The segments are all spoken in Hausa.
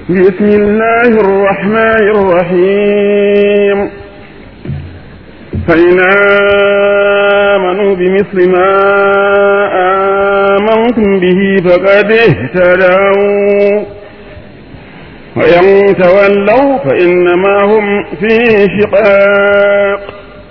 بسم الله الرحمن الرحيم فإن آمنوا بمثل ما آمنتم به فقد اهتدوا وإن تولوا فإنما هم في شقاق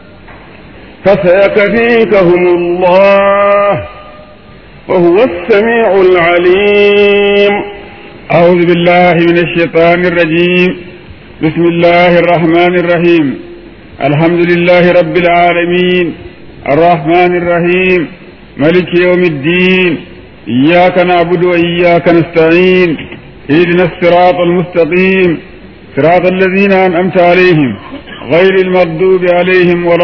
فسيكفيكهم الله وهو السميع العليم أعوذ بالله من الشيطان الرجيم بسم الله الرحمن الرحيم الحمد لله رب العالمين الرحمن الرحيم ملك يوم الدين إياك نعبد وإياك نستعين اهدنا الصراط المستقيم صراط الذين أنعمت عليهم غير المغضوب عليهم ولا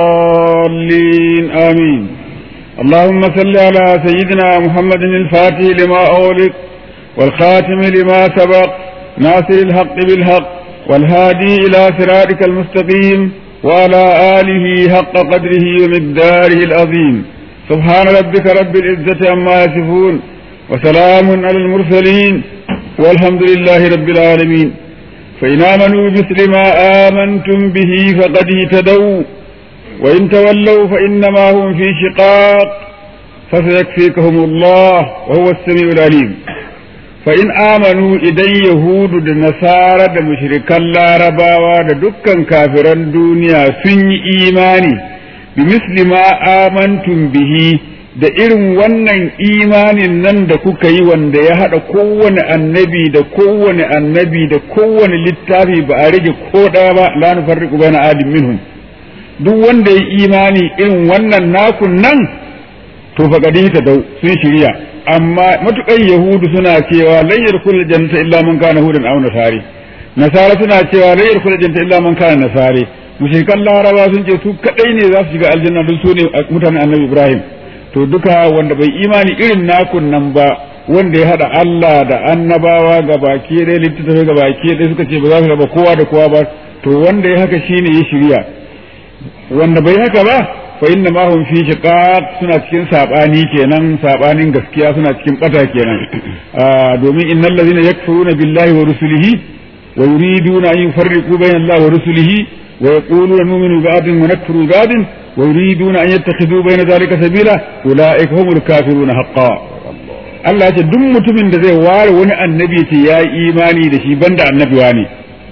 الضالين آمين اللهم صل على سيدنا محمد الفاتح لما أغلق والخاتم لما سبق ناصر الحق بالحق والهادي إلى صراطك المستقيم وعلى آله حق قدره ومقداره العظيم سبحان ربك رب العزة عما يصفون وسلام على المرسلين والحمد لله رب العالمين فإن آمنوا مثل ما آمنتم به فقد اهتدوا وإن تولوا فإنما هم في شقاق فسيكفيكهم الله وهو السميع العليم فإن آمنوا إذن يهود da nasara da mushrikan larabawa da dukkan kafiran duniya sun yi imani bi misli ma amantum bihi da irin wannan imanin nan da kuka yi wanda ya haɗa kowane annabi da kowane annabi da kowane littafi ba a rage ko ɗaya ba la nufarriqu baina adim minhum duk wanda ya imani irin wannan nakun nan to faqadi ta dau sun shirya amma matukan yahudu suna cewa lan yadkhul jannata illa man kana hudan aw nasari nasara suna cewa lan yadkhul jannata illa man kana nasari mushrikan laraba sun ce su kadai ne za su shiga aljanna don su ne mutanen annabi ibrahim to duka wanda bai imani irin nakun nan ba wanda ya hada Allah da annabawa ga baki ɗaya littattafai ga baki ɗaya suka ce ba za su raba kowa da kowa ba to wanda ya haka shine ya shirya wanda bai haka ba fa inna ma hum fi shiqaq suna cikin sabani kenan sabanin gaskiya suna cikin bata kenan domin innal ladhina yakfuruna billahi wa rusulihi wa yuriduna an yufarriqu bayna Allah wa rusulihi wa yaquluna nu'minu bi ba'din wa nakfuru bi ba'din wa yuriduna an yattakhidhu bayna dhalika sabila ulaika humul kafiruna haqqan Allah ya ce duk mutumin da zai ware wani annabi ce ya yi imani da shi banda annabi ne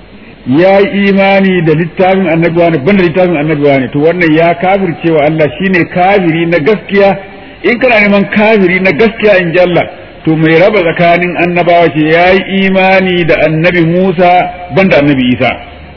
ya yi imani da littafin annabiwa ne banda littafin annabiwa ne to wannan ya kafirce wa Allah shine kafiri na gaskiya in kana neman kafiri na gaskiya in ji Allah to mai raba tsakanin annabawa ce ya yi imani da annabi Musa banda annabi Isa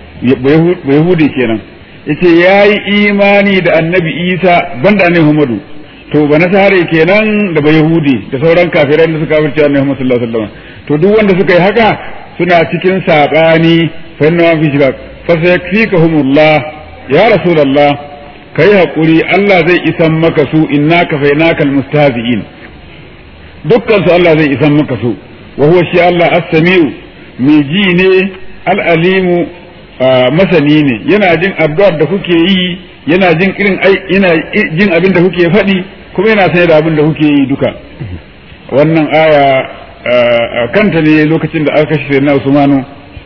bai hude kenan yace ya yi imani da annabi Isa banda annabi Muhammadu to ba nasare kenan da bai yahudi da sauran kafirai da suka kafirce annabi Muhammad sallallahu alaihi wasallam to duk wanda suka yi haka suna cikin sabani fa inna fi shirak fa sayakfikahumullah ya rasulullah kai hakuri Allah zai isan maka su innaka fainakal mustahzi'in dukkan su Allah zai isan maka su wa huwa shi Allah as-sami'u mai ji ne al-alimu masani ne yana jin addu'ar da kuke yi yana jin irin yana jin abin da kuke faɗi kuma yana sanye da abin da kuke yi duka wannan aya kanta ne lokacin da aka kashe na Usmanu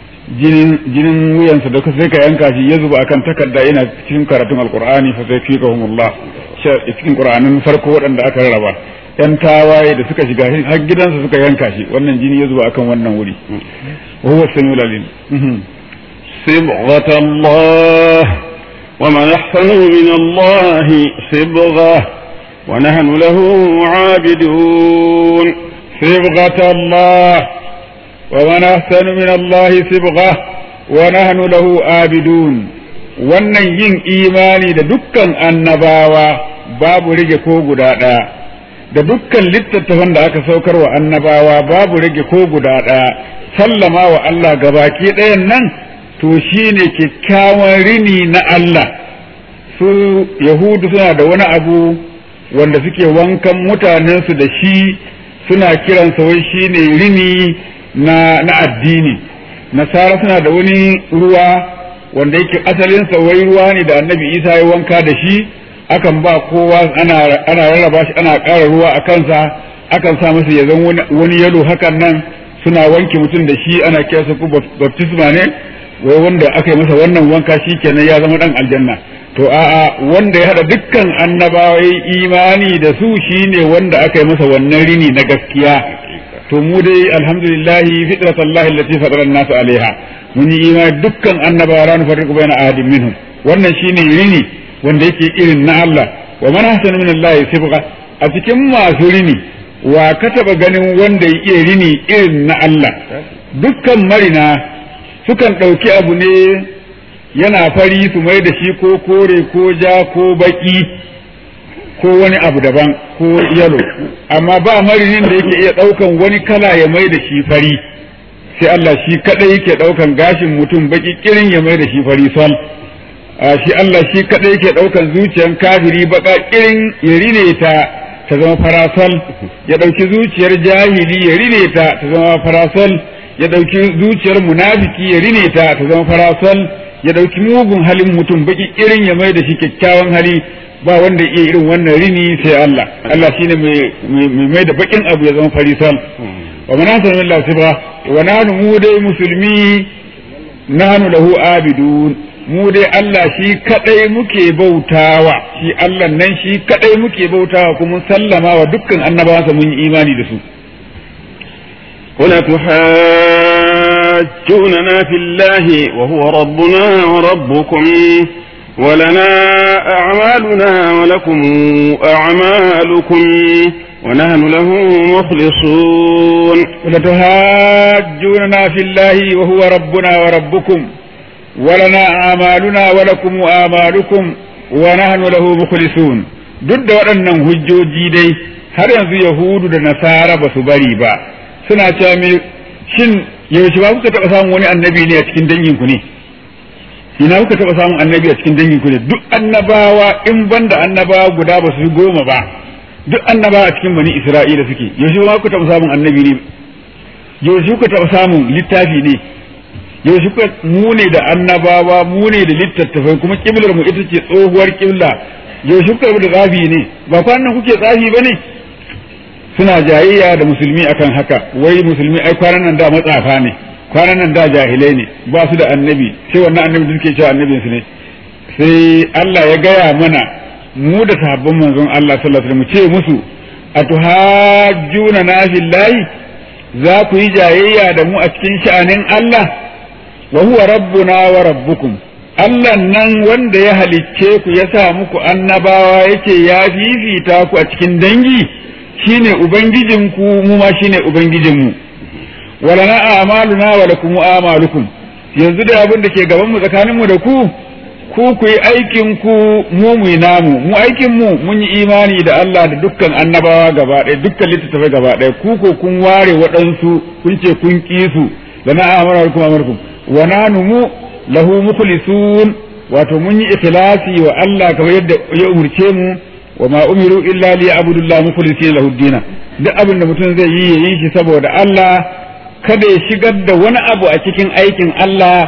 jinin wuyansa da sai ka yanka shi ya zuba akan takarda yana cikin karatun alqur'ani fa sai fikahumullah cikin qur'anin farko waɗanda aka rarraba yan tawaye da suka shiga har gidansa suka yanka shi wannan jini ya zuba akan wannan wuri wa huwa samiul alim صبغة الله ومن أحسن من الله صبغة ونحن له عابدون صبغة الله ومن أحسن من الله صبغة ونحن له عابدون wannan yin imani da dukkan annabawa babu rage ko guda ɗaya da dukkan littattafan da aka saukar wa annabawa babu rage ko guda ɗaya sallama wa Allah gabaki ɗayan nan to shine kyakkyawan rini na Allah su yahudu suna da wani abu wanda suke wankan mutanensu da shi suna kiransa wai shine rini na, na addini nasara suna da wani ruwa wanda yake asalinsa wai ruwa ne da annabi isa ya wanka da shi akan ba kowa ana, ana rarraba shi ana ƙara ruwa a kansa akan sa masa ya zan wani yalo hakan nan suna wanke mutum da shi ana kiyasa ku baptisma ne wai wanda aka yi masa wannan wanka shi kenan ya zama dan aljanna to a'a wanda ya hada dukkan annabawai imani da su shine wanda aka yi masa wannan rini na gaskiya to mu dai alhamdulillahi fitratallahi allati fatara an-nas alaiha mun yi imani dukkan annabawa ran farqu bayna ahadin minhum wannan shine rini wanda yake irin na Allah wa man ahsana min Allah sibqa a cikin masu rini wa ka taba ganin wanda ya iya rini irin na Allah dukkan marina sukan ɗauki abu ne yana fari su mai da shi ko kore ko ja ko baki ko wani abu daban ko yalo amma ba marinin da yake iya ɗaukan wani kala ya mai da shi fari sai Allah shi kadai yake ɗaukan gashin mutum baki kirin ya mai da shi fari sol shi Allah shi kadai yake ɗaukan zuciyar kafiri baka kirin ya rine ta ta zama farasol ya ɗauki zuciyar jahili ya rine ta ta zama farasol ya ɗauki zuciyar munafiki ya rine ta ta zama farasol ya ɗauki mugun halin mutum baki irin ya mai da shi kyakkyawan hali ba wanda iya irin wannan rini sai Allah Allah shine mai mai da bakin abu ya zama farisal wa manasana min Allah sibra wa nanu mu dai musulmi nanu lahu abidun mu dai Allah shi kadai muke bautawa shi Allah nan shi kadai muke bautawa kuma sallama wa dukkan annabawansa mun yi imani da su ولا تحاجوننا في الله وهو ربنا وربكم ولنا أعمالنا ولكم أعمالكم ونحن له مخلصون ولتهاجوننا في الله وهو ربنا وربكم ولنا أعمالنا ولكم أعمالكم ونحن له مخلصون duk da waɗannan hujjoji dai har yanzu yahudu da nasara ba su bari ba suna cewa me shin yaushe ba kuka taɓa samun wani annabi ne a cikin danginku ne ina kuka taɓa samun annabi a cikin danginku ne duk annabawa in banda annabawa guda ba su goma ba duk annabawa a cikin bani isra'ila suke yaushe ba kuka taɓa samun annabi ne yaushe kuka taɓa samun littafi ne yaushe kuka mu ne da annabawa mu ne da littattafai kuma kiblar mu ita ce tsohuwar kibla yaushe kuka da tsafi ne ba kwanan kuke tsafi ba ne suna jayayya da musulmi akan haka wai musulmi ai kwanan nan da matsafa ne kwanan nan da jahilai ne ba su da annabi sai wannan annabi da suke cewa annabin su ne sai Allah ya gaya mana mu da sahabban manzon Allah sallallahu alaihi wasallam mu ce musu atuhajjuna na fillahi za ku yi jayayya da mu a cikin sha'anin Allah wa huwa rabbuna wa rabbukum Allah nan wanda ya halicce ku ya sa muku annabawa yake ya fifita ku a cikin dangi shine ubangijinku mu ma shine ubangijinmu walana a'maluna wa lakum a'malukum yanzu da abin da ke gaban mu tsakanin mu da ku ku ku yi aikin ku mu mu namu mu aikin mu mun yi imani da Allah da dukkan annabawa gaba ɗaya dukkan littattafai gaba ɗaya ku ko kun ware waɗansu kun ce kun ƙi su lana a'malukum a'malukum wa nanu mu lahu mukhlisun wato mun yi ikhlasi wa Allah kamar yadda ya umurce mu wa ma umiru illa li abudullah mukhlisina lahu dina duk abin da mutum zai yi yayi shi saboda Allah kada ya shigar da wani abu a cikin aikin Allah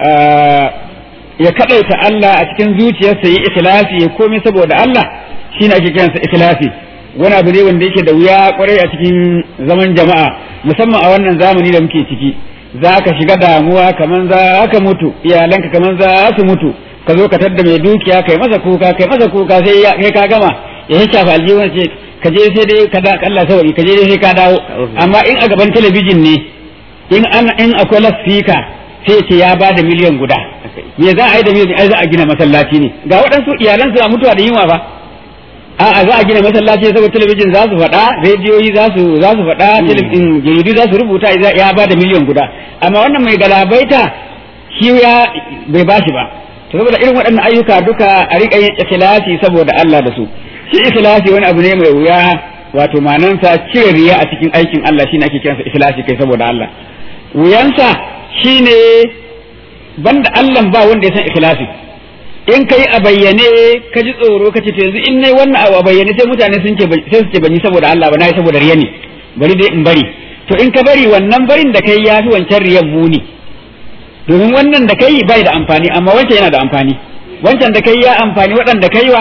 ya kadaita Allah a cikin zuciyarsa yi ikhlasi ya komai saboda Allah shine ake kiransa ikhlasi wani abu ne wanda yake da wuya kwarai a cikin zaman jama'a musamman a wannan zamani da muke ciki za ka shiga damuwa kaman za ka mutu iyalanka kaman za su mutu ka zo ka tadda mai dukiya kai masa kuka kai masa kuka sai kai ka gama ya shafa aljihun ce ka je sai dai ka da Allah sauri ka je sai ka dawo amma in a gaban talabijin ne in an in akwai lasfika sai ce ya ba da miliyan guda me za a yi da miliyan ai za a gina masallaci ne ga waɗansu iyalan suna mutuwa da yunwa ba a'a za a gina masallaci saboda talabijin za su faɗa rediyoyi za su za su faɗa jaridu za su rubuta ya ba da miliyan guda amma wannan mai galabaita shi ya bai bashi ba to saboda irin waɗannan ayyuka duka a riƙa yin ikhlasi saboda Allah da su shi ikhlasi wani abu ne mai wuya wato manansa cire riya a cikin aikin Allah shine ake kiransa ikhlasi kai saboda Allah wuyansa shine banda Allah ba wanda ya san ikhlasi in kai a bayyane ka ji tsoro ka ce to yanzu in nayi wannan abu a bayyane sai mutane sun ce sai su ce ban yi saboda Allah ba na yi saboda riya ne bari dai in bari to in ka bari wannan barin da kai ya fi wancan riyan muni domin wannan da kai bai da amfani amma wancan yana da amfani wancan da kai ya amfani waɗanda kai wa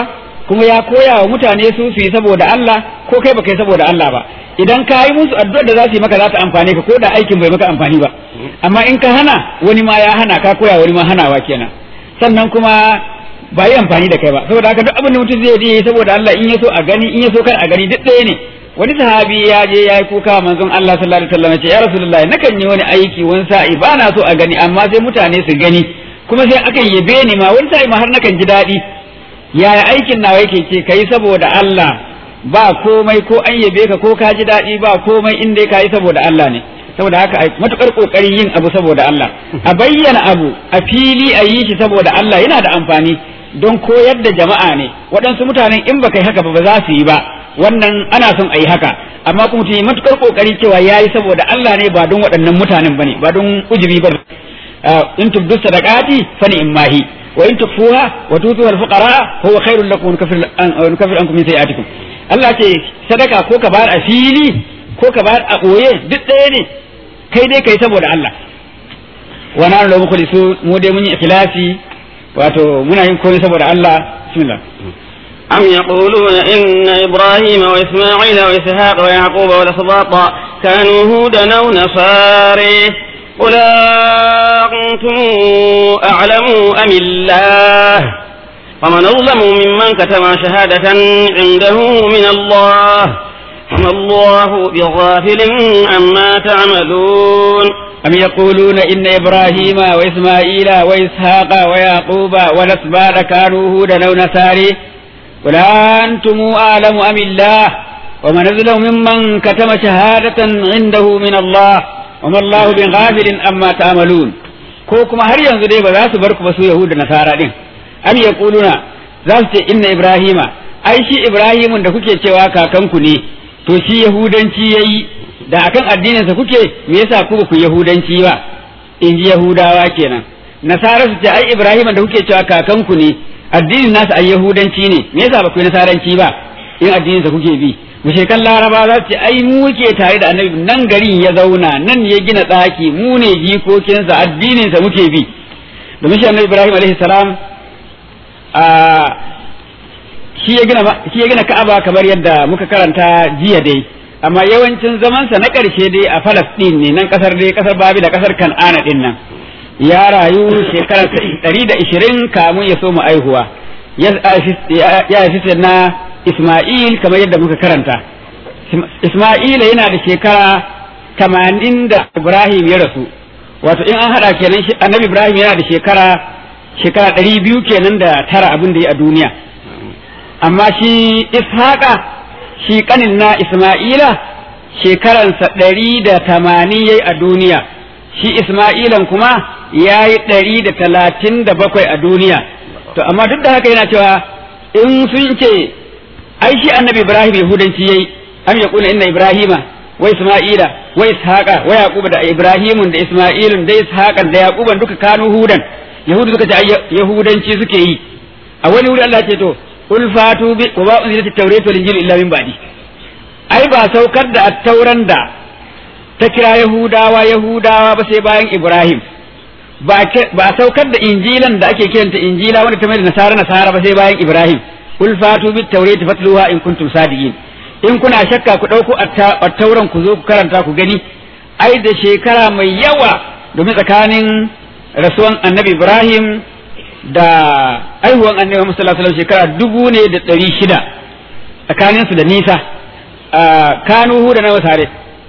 kuma ya koya wa mutane su su yi saboda Allah ko kai baka yi saboda Allah ba idan ka yi musu addu'ar da za su yi maka za ta amfane ka ko da aikin bai maka amfani ba amma in ka hana wani ma ya hana ka koya wani ma hanawa kenan sannan kuma ba yi amfani da kai ba saboda haka duk abin da mutum zai yi saboda Allah in ya so a gani in ya so kar a gani duk ɗaya ne wani sahabi ya je ya yi kuka manzon Allah sallallahu alaihi wasallam ya ce ya rasulullahi nakan yi wani aiki wani sa'i ba na so a gani amma sai mutane su gani kuma sai akan yabe ni ma wani sa'i ma har nakan ji daɗi yaya aikin nawa yake ce kai saboda Allah ba komai ko an yabe ka ko ka ji daɗi ba komai in dai ka yi saboda Allah ne saboda haka a matukar kokarin yin abu saboda Allah a bayyana abu a fili a yi shi saboda Allah yana da amfani don koyar da jama'a ne waɗansu mutanen in baka yi haka ba ba za su yi ba wannan ana son a yi haka amma kuma mutum yi matukar kokari cewa ya yi saboda Allah ne ba don waɗannan mutanen ba ne ba don ujubi ba in tubdu sadaqati fa ni'mahi wa in tukfuha wa tutu al fuqara huwa khairul lakum wa nukaffir ankum min sayi'atikum Allah ce sadaka ko ka bayar a fili ko ka bayar a ɓoye duk ɗaya ne kai dai kai saboda Allah wa na da muku su mu dai mun yi ikhlasi wato muna yin komai saboda Allah bismillah أم يقولون إن إبراهيم وإسماعيل وإسحاق ويعقوب والأسباط كانوا هودا أو نصاري قل أنتم أعلم أم الله ومن أظلم ممن كتم شهادة عنده من الله وما الله بغافل عما تعملون أم يقولون إن إبراهيم وإسماعيل وإسحاق ويعقوب والأسباط كانوا هودا أو نصاري قل أنتم أعلم أم الله ومن أظلم ممن كتم شهادة عنده من الله وما الله بغافل عما تعملون ko kuma har yanzu dai ba za su bar ku ba su Yahuda Nasara din am yaquluna za su ce inna Ibrahima ai shi Ibrahimun da kuke cewa kakanku ne to shi Yahudanci yayi da akan addininsa kuke me yasa ku ba ku Yahudanci ba in ji Yahudawa kenan Nasara su ce ai Ibrahimun da kuke cewa kakanku ne addinin nasa ai Yahudanci ne me yasa ba ku yi Nasaranci ba in addininsa kuke bi mushrikan laraba za su ce ai mu ke tare da annabi nan garin ya zauna nan ya gina tsaki mu ne jikokinsa addininsa muke bi domin shi annabi ibrahim alaihi salam a shi ya gina shi ya gina ka'aba kamar yadda muka karanta jiya dai amma yawancin zamansa na ƙarshe dai a falastin ne nan kasar dai kasar babi da kasar kan'ana din nan ya rayu shekara ɗari da ishirin kamun ya so mu aihuwa ya haifi na Ismail kamar yadda muka karanta. Ismaila yana da shekara tamanin da Ibrahim ya rasu, wato in an haɗa kenan annabi Ibrahim yana da shekara shekara ɗari biyu kenan da tara abin da ya a duniya. Amma shi Ishaqa shi ƙanin na Ismaila shekaransa ɗari da tamanin ya yi a duniya, shi Ismailan kuma ya yi ɗari da talatin da bakwai a duniya. To amma duk da haka yana cewa in sun ce ai shi annabi ibrahim yahudanci yayi am yaqulu inna ibrahima wa isma'ila wa ishaqa wa yaquba da ibrahimun da isma'ilun da ishaqan da yaquban duka kanu hudan yahudu suka ce yahudanci suke yi a wani wuri Allah ce to ul fatu bi wa ba unzilat at-tawrat wal injil illa min ba'di ai ba saukar da at-tauran da ta kira yahudawa yahudawa ba sai bayan ibrahim ba ba saukar da injilan da ake kiranta injila wanda ta mai da nasara nasara ba sai bayan ibrahim kul fatu bit tawrati fatluha in kuntum sadiqin in kuna shakka ku dauko at-tauran ku zo ku karanta ku gani ai da shekara mai yawa domin tsakanin rasuwan annabi Ibrahim da aihuwan annabi Muhammad sallallahu alaihi shekara dubu ne da ɗari shida tsakanin su da nisa kanu hu da nawa tare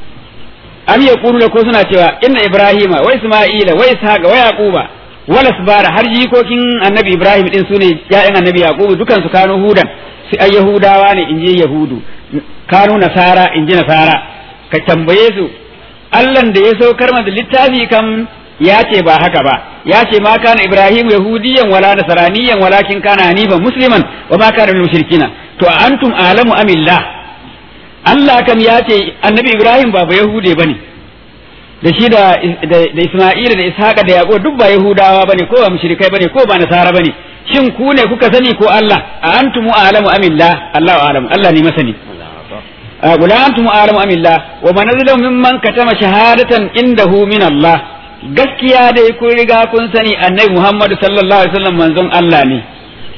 am yaqulu ko suna cewa inna ibrahima wa isma'ila wa ishaqa wa yaquba wala bara har jikokin annabi ibrahim din sune ya'yan annabi yaqubu dukan su kanu hudan su ai yahudawa ne inji yahudu kanu nasara inji nasara ka tambaye su allan da ya saukar da littafi kam ya ce ba haka ba ya ce ma kana ibrahim yahudiyan wala nasraniyan walakin kana hanifan musliman wa ma kana minal mushrikina to antum alamu amillah Allah kam ya ce annabi ibrahim ba ba yahude bane da shi da da Isma'ila da Ishaqa da Yaqub duk ba Yahudawa bane ko ba mushrikai bane ko ba nasara bane shin ku ne kuka sani ko Allah a antum a'lamu amillah Allahu a'lamu Allah ne masani qul antum a'lamu amillah wa man azlamu mimman katama shahadatan indahu min Allah gaskiya dai kun riga kun sani annabi Muhammad sallallahu alaihi wasallam manzon Allah ne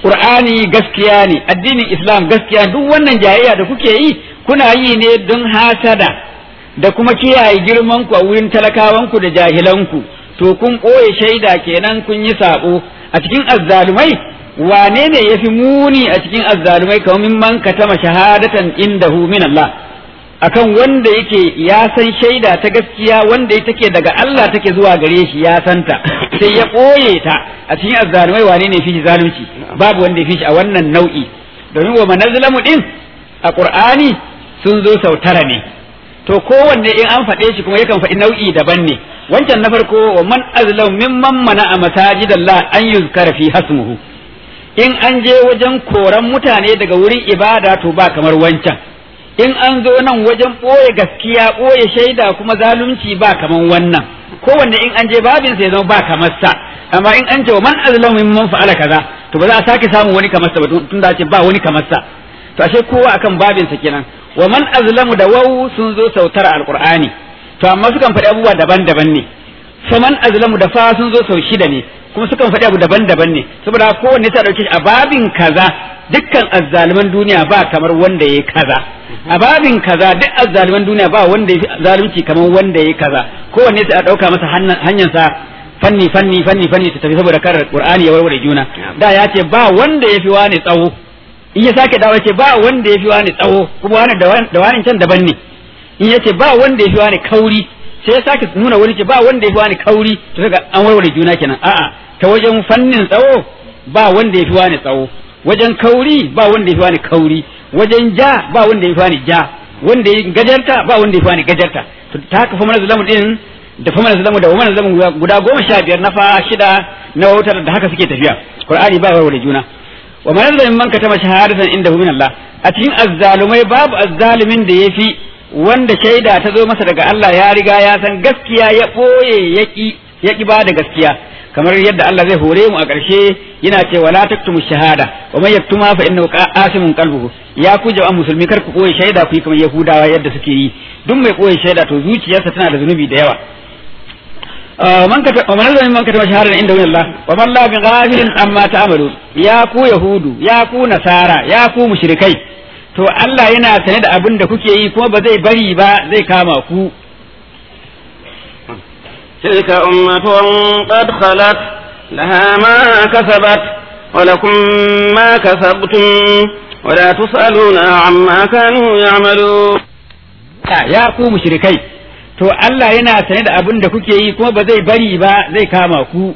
qur'ani gaskiya ne addinin islam gaskiya duk wannan jayayya da kuke yi kuna yi ne don hasada da kuma kiyaye girman ku a wurin talakawanku da jahilanku to kun ɓoye shaida kenan kun yi sabo a cikin azzalumai wane ne ya fi muni a cikin azzalumai kamar mimman katama shahadatan indahu min Allah akan wanda yake ya san shaida ta gaskiya wanda take daga Allah take zuwa gare shi ya santa sai ya ɓoye ta a cikin azzalumai wane ne fi shi zalunci babu wanda ya fi shi a wannan nau'i domin wa manazlamu din a qur'ani sun zo sau tara ne to kowanne in an faɗe shi kuma yakan faɗi nau'i daban ne wancan na farko wa man azlam mimman mana a masajidallah an yuzkara fi hasmuhu in an je wajen koran mutane daga wurin ibada to ba kamar wancan in an zo nan wajen ɓoye gaskiya ɓoye shaida kuma zalunci ba kamar wannan kowanne in an je babin sai zama ba kamar sa amma in an ce wa man azlamu mimman fa'ala kaza to ba za a sake samun wani kamar sa ba tun da ce ba wani kamar sa to ashe kowa akan babin sa kenan wa man azlamu da wawu sun zo sautar alqur'ani to amma sukan faɗi abubuwa daban-daban ne faman azlamu da fa sun zo sau shida ne kuma sukan faɗi abu daban-daban ne saboda kowanne ta dauke shi a babin kaza dukkan azzaluman duniya ba kamar wanda yayi kaza a babin kaza duk azzaluman duniya ba wanda yayi zalunci kamar wanda yayi kaza kowanne sai a dauka masa hanyar sa fanni fanni fanni fanni ta tafi saboda kar qur'ani ya warware juna da ya ce ba wanda yafi wani tsawo in ya sake dawo ce ba wanda yafi wani tsawo kuma wani da wani can daban ne in ya ce ba wanda yafi wani kauri sai ya sake nuna wani ce ba wanda yafi wani kauri to kaga an warware juna kenan a'a ta wajen fannin tsawo ba wanda yafi wani tsawo wajen kauri ba wanda yafi wani kauri wajen ja ba wanda yafi wani ja wanda ya gajarta ba wanda yafi wani gajarta to ta haka fa mana zulamu din da fa mana zulamu da wa mana zulamu guda goma sha biyar na fa shida na wautar da haka suke tafiya qur'ani ba warware juna wa man zalimin man katama shahadatan indahu min Allah a cikin azzalumai babu azzalumin da yafi wanda shaida ta zo masa daga Allah ya riga ya san gaskiya ya ɓoye yaƙi yaƙi ba da gaskiya kamar yadda Allah zai hore mu a ƙarshe yana ce wala taktumu shahada wa man yaktuma fa innahu qasimun qalbuhu ya ku jama'an musulmi kar ku ɓoye shaida ku yi kamar yahudawa yadda suke yi duk mai ɓoye shaida to zuciyarsa tana da zunubi da yawa man kata wa man zalimi man kata shahada inda wani Allah wa man la bi ghafilin amma ta'malu ya ku yahudu ya ku nasara ya ku mushrikai to Allah yana sane da abin da kuke yi kuma ba zai bari ba zai kama ku تلك أمة قد خلت لها ما كسبت ولكم ما كسبتم ولا تسألون عما كانوا يعملون ya ku mushrikai to Allah yana sane da abin da kuke yi kuma ba zai bari ba zai kama ku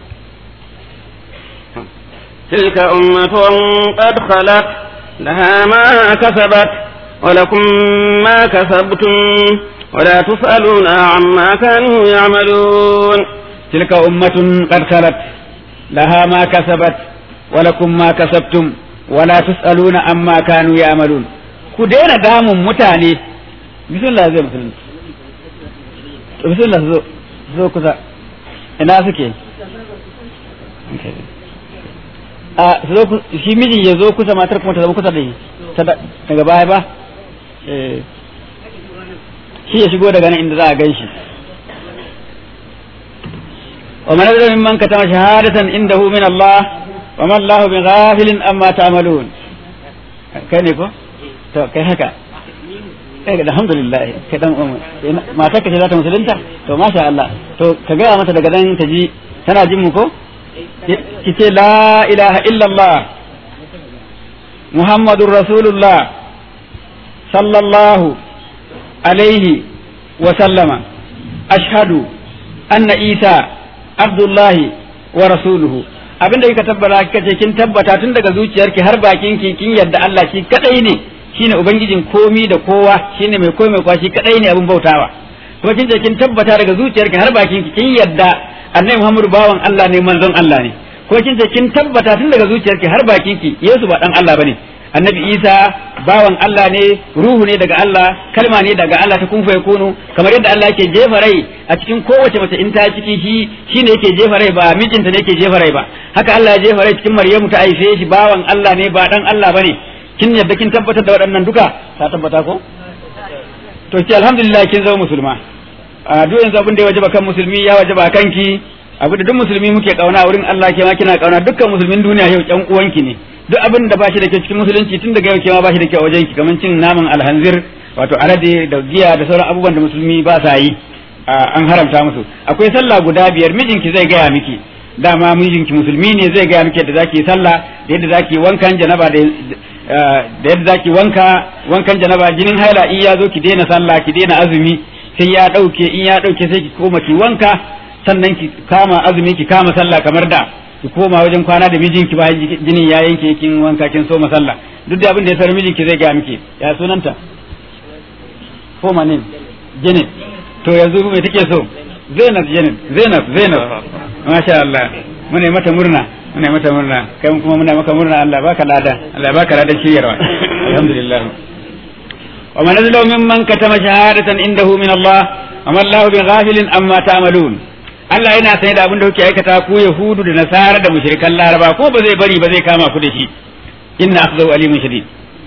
تلك أمة قد خلت لها ما كسبت ولكم ما كسبتم ولا تسألون عما كانوا يعملون تلك أمة قد خلت لها ما كسبت ولكم ما كسبتم ولا تسألون عما كانوا يعملون ku daina damun mutane bismillah zai musulun bismillah zo zo kusa ina suke a zo shi mijin ya zo kusa matar kuma ta zama kusa da shi daga baya ba shi ya shigo daga nan inda za a gan shi wa man azza mimman katama shahadatan indahu min Allah wa man Allahu bi ghafilin amma ta'malun kai ne ko to kai haka kai da alhamdulillah kai dan umma mata ka ce za ta musulunta to masha Allah to ka ga mata daga nan ta ji tana jin mu ko ki ce la ilaha illallah muhammadur rasulullah sallallahu alaihi wa sallama ashhadu anna isa abdullahi wa rasuluhu abinda kika tabbata kika ce kin tabbata tun daga zuciyarki har bakin ki kin yadda Allah shi kadai ne shine ubangijin komi da kowa shine mai komai kwa shi kadai ne abin bautawa kuma kin ce kin tabbata daga zuciyarki har bakin ki kin yadda annabi Muhammadu bawan Allah ne manzon Allah ne kuma kin ce kin tabbata tun daga zuciyarki har bakin ki Yesu ba dan Allah bane annabi Isa bawan Allah ne ruhu ne daga Allah kalma ne daga Allah ta kun fa yakunu kamar yadda Allah yake jefa rai a cikin kowace mace in ta ciki shi shine yake jefa rai ba mijinta ne yake jefa rai ba haka Allah ya jefa rai cikin Maryamu ta haife shi bawan Allah ne ba dan Allah bane kin yadda kin tabbatar da waɗannan duka ta tabbata ko to ki alhamdulillah kin zama musulma a duk yanzu abin da ya wajaba kan musulmi ya wajaba kanki abu da duk musulmi muke kauna wurin Allah ke ma kina kauna dukkan musulmin duniya yau ƴan uwanki ne duk abin da ba shi da kyau cikin musulunci tun daga yau ke ma ba shi da kyau wajen ki kamar cin naman alhanzir wato alade da giya da sauran abubuwan da musulmi ba sa yi an haramta musu akwai sallah guda biyar mijinki zai gaya miki dama mijinki musulmi ne zai gaya miki yadda zaki sallah da yadda zaki wankan janaba da da yadda zaki wanka wankan janaba jinin haila in ya zo ki daina sallah ki daina azumi sai ya dauke in ya dauke sai ki koma ki wanka sannan ki kama azumi ki kama sallah kamar da ki koma wajen kwana da mijinki ba jinin ya yanke kin wanka kin so sallah duk da abin da ya sar mijinki zai gaya miki ya sunanta ko manin Janet to yanzu me take so Zainab Janet Zainab Zainab masha Allah muna mata murna muna mata murna kai kuma muna maka murna Allah baka lada Allah baka lada shiryarwa alhamdulillah wa man azlamu mimman katama shahadatan indahu min Allah wa ma Allah bighafilin amma ta'malun Allah yana sanye da abin da kuke aikata ku Yahudu da Nasara da mushrikan Laraba ko ba zai bari ba zai kama ku da shi inna akhdahu alimun shadid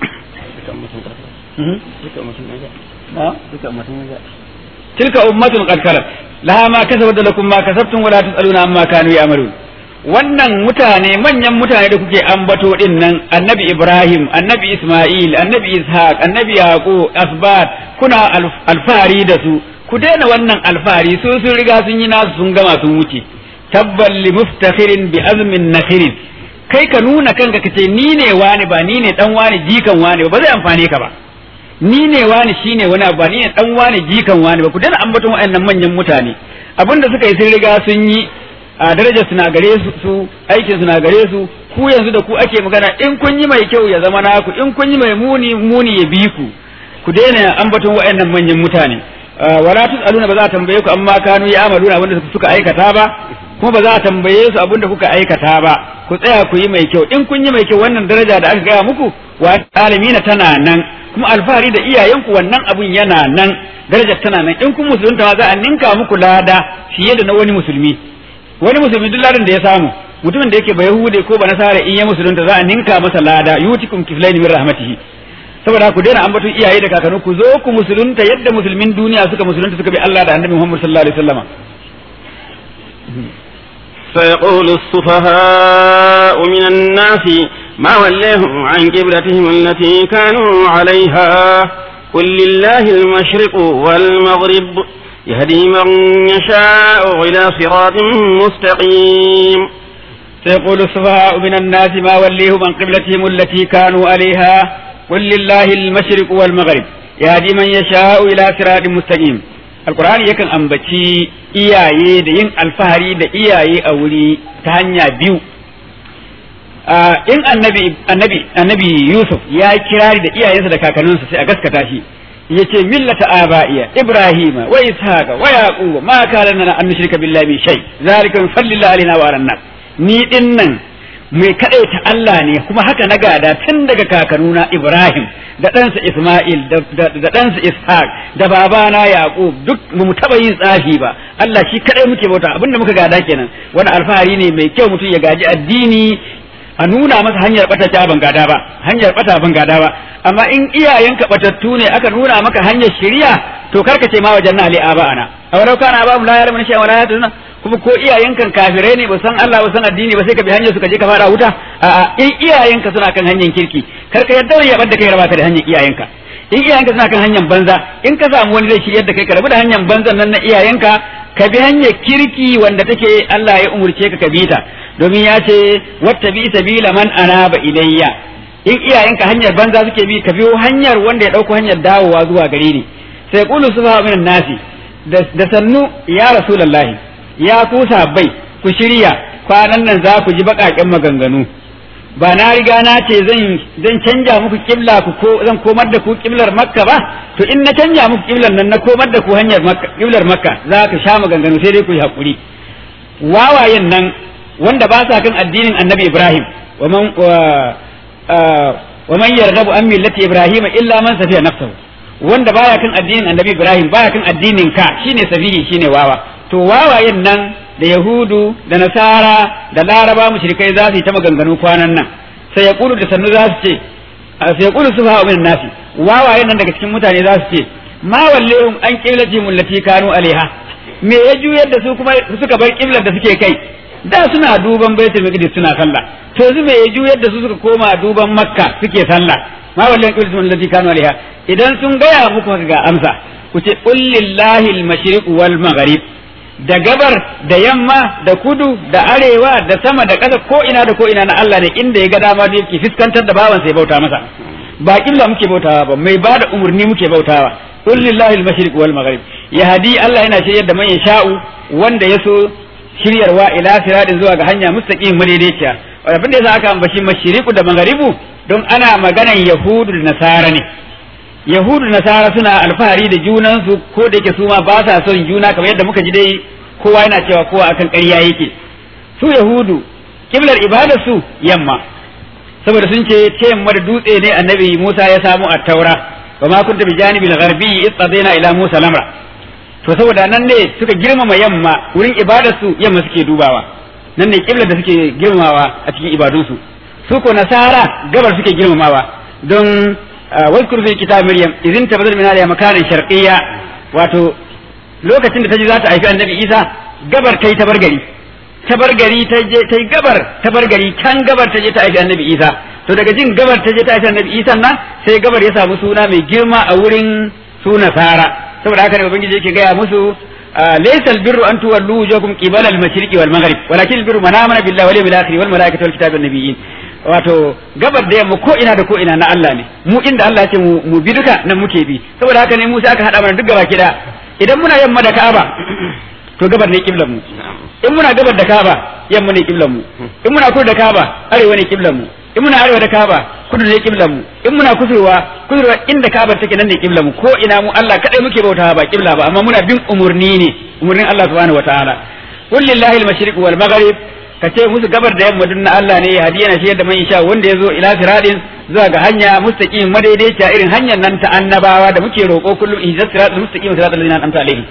tilka ummatun qad khalat laha ma kasabat da lakum ma kasabtum wala tusaluna amma kanu ya'malun wannan mutane manyan mutane da kuke ambato din nan annabi Ibrahim annabi Isma'il annabi Ishaq annabi Yaqub asbat kuna alfahari da su ku daina wannan alfahari su sun riga sun yi nasu sun gama sun wuce tabbal li muftakhirin bi azmin nakhirin kai ka nuna kanka kace ni ne wani ba ni ne dan wani jikan wani ba zai amfane ka ba ni ne wani shine wani ba ni ne dan wani jikan wani ba ku dana ambaton wayannan manyan mutane abinda suka yi sun riga sun yi a darajar suna gare su su aikin suna gare su ku yanzu da ku ake magana in kun yi mai kyau ya zama naku in kun yi mai muni muni ya bi ku ku daina ambaton wayannan manyan mutane wala tusaluna ba za a tambaye ku amma kanu ya amaluna abinda suka aikata ba kuma ba za a tambaye su abinda kuka aikata ba ku tsaya ku yi mai kyau in kun yi mai kyau wannan daraja da aka gaya muku wa alamina tana nan kuma alfahari da iyayenku wannan abun yana nan darajar tana nan in kun musulunta ma za a ninka muku lada fiye da na wani musulmi wani musulmi duk ladan da ya samu mutumin da yake ba yahude ko ba nasara in ya musulunta za a ninka masa lada yutikum kiflaini min rahmatihi saboda ku daina ambaton iyaye da kakanni ku zo ku musulunta yadda musulmin duniya suka musulunta suka bi Allah da Annabi Muhammad sallallahu alaihi wasallam سيقول السفهاء من الناس ما وليهم عن قبلتهم التي كانوا عليها قل لله المشرق والمغرب يهدي من يشاء إلى صراط مستقيم سيقول السفهاء من الناس ما وليهم عن قبلتهم التي كانوا عليها قل لله المشرق والمغرب يهدي من يشاء إلى صراط مستقيم alkur'ani yakan ambaci iyaye da yin alfahari da iyaye a wuri ta hanya biyu in annabi annabi annabi yusuf ya kirari da iyayensa da kakanninsa sai a gaskata shi yace millata aba'iya ibrahima wa ishaqa wa yaquba ma kana lana an nushrika billahi min shay zalika min fadlillahi alaina wa alannas ni dinnan mai kadaita Allah ne kuma haka na gada tun daga kakanuna Ibrahim da ɗansa Ismail da ɗansa Ishaq da babana Yaqub duk ba mu taɓa yin tsafi ba Allah shi kadai muke bauta abinda muka gada kenan wani alfahari ne mai kyau mutum ya gaji addini a nuna masa hanyar bata ta ban gada ba hanyar bata ban gada ba amma in iyayenka batattu ne aka nuna maka hanyar shari'a to karka ce ma wajen na ali aba ana a walau kana ba mu la ya'lamu shay'an wala yahtaduna kuma ko iyayenkan kafirai ne ba san Allah ba san addini ba sai ka bi hanyar su ka je ka fara wuta a'a in iyayenka suna kan hanyar kirki kar ka yadda ya bada kai raba ka da hanyar iyayenka in iyayenka suna kan hanyar banza in ka samu wani zai shiryar da kai ka rabu da hanyar banzan nan na iyayenka ka bi hanyar kirki wanda take Allah ya umurce ka ka bi ta domin ya ce wattabi sabila man anaba ilayya in iyayenka hanyar banza suke bi ka biyo hanyar wanda ya dauko hanyar dawowa zuwa gare ni sai qulu subha min nasi da sannu ya rasulullahi ya ku bai ku shirya kwanan nan za ku ji baƙaƙen maganganu ba na riga na ce zan zan canja muku kibla ku ko zan komar da ku kiblar makka ba to in na canja muku kiblar nan na komar da ku hanyar makka kiblar makka za ka sha maganganu sai dai ku yi hakuri wawayen nan wanda ba sa kan addinin annabi ibrahim wa man wa man yarghabu an millati ibrahim illa man safiya nafsahu wanda baya kan addinin annabi ibrahim baya kan addinin ka shine safihi shine wawa to wawayen nan da yahudu da nasara da laraba mushrikai za su yi ta maganganu kwanan nan sai ya kulu da sannu za su ce sai ya kulu su fa min nasi wawayen nan daga cikin mutane za su ce ma wallehum an qiblati mullati kanu alaiha me ya juyar da su kuma suka bar kiblar da suke kai da suna duban baitul maqdis suna sallah to yanzu me ya juyar da su suka koma duban makka suke sallah ma wallan qiblatul lati kanu alaiha idan sun gaya muku ga amsa ku ce qul lillahi al-mashriq wal maghrib da gabar da yamma da kudu da arewa da sama da ƙasa ko ina da ko ina na Allah ne inda ya ga dama da yake fiskantar da bawan sai bauta masa ba kibla muke bautawa ba mai bada umurni muke bautawa qul lillahi al-mashriq wal maghrib yahdi Allah yana shiryar da man yasha'u wanda yaso shiryarwa ila siradin zuwa ga hanya mustaqim madaidaiciya abin da yasa aka ambaci mashriqu da magharibu don ana maganan yahudu da nasara ne yahudu da nasara suna alfahari da junansu ko da yake su ma ba sa son juna kamar yadda muka ji dai kowa yana cewa kowa akan ƙarya yake su yahudu kiblar ibadar su yamma saboda sun ce ta yamma da dutse ne annabi Musa ya samu a taura wa ma kunta bi janibil gharbi istadaina ila Musa lamra to saboda nan ne suka girmama yamma wurin ibadar su yamma suke dubawa nan ne kiblar da suke girmamawa a cikin ibadunsu su ko nasara gabar suke girmamawa don واذكر في كتاب مريم إذ انتبذت من هذه مكان شرقية واتو lokacin da ta ji za ta haifi annabi isa gabar ta yi tabargari tabargari ta je ta yi gabar tabargari can gabar ta je ta haifi annabi isa to daga jin gabar ta je ta haifi annabi isa nan sai gabar ya samu suna mai girma a wurin su nasara saboda haka ne ubangiji yake gaya musu laysa albirru an tuwallu wujuhakum qibala al-mashriqi wal maghrib walakin albirru man amana billahi wal yawmil akhir wal malaikati wal kitabi wan nabiyyin wato gabar da yamma ko ina da ko ina na Allah ne mu inda Allah ya ce mu bi duka nan muke bi saboda haka ne mu sai aka hada mana duk gaba kida idan muna yamma da Ka'aba to gabar ne kiblan mu in muna gabar da Ka'aba yamma ne kiblan mu in muna kudu da Ka'aba arewa ne kiblan mu in muna arewa da Ka'aba kudu ne kiblan mu in muna kusurwa kusurwa inda Ka'aba take nan ne kiblan mu ko ina mu Allah kadai muke bautawa ba kibla ba amma muna bin umurni ne umurnin Allah subhanahu wataala qul lillahi al-mashriq wal maghrib ka ce musu gabar da yamma dun na Allah ne ya hadiya na shiyar da man sha wanda ya zo ila siradin zuwa ga hanya mustaqim madaidaiciya irin hanyar nan ta annabawa da muke roƙo kullum ihdas siratal mustaqim siratal ladzina an'amta alaihim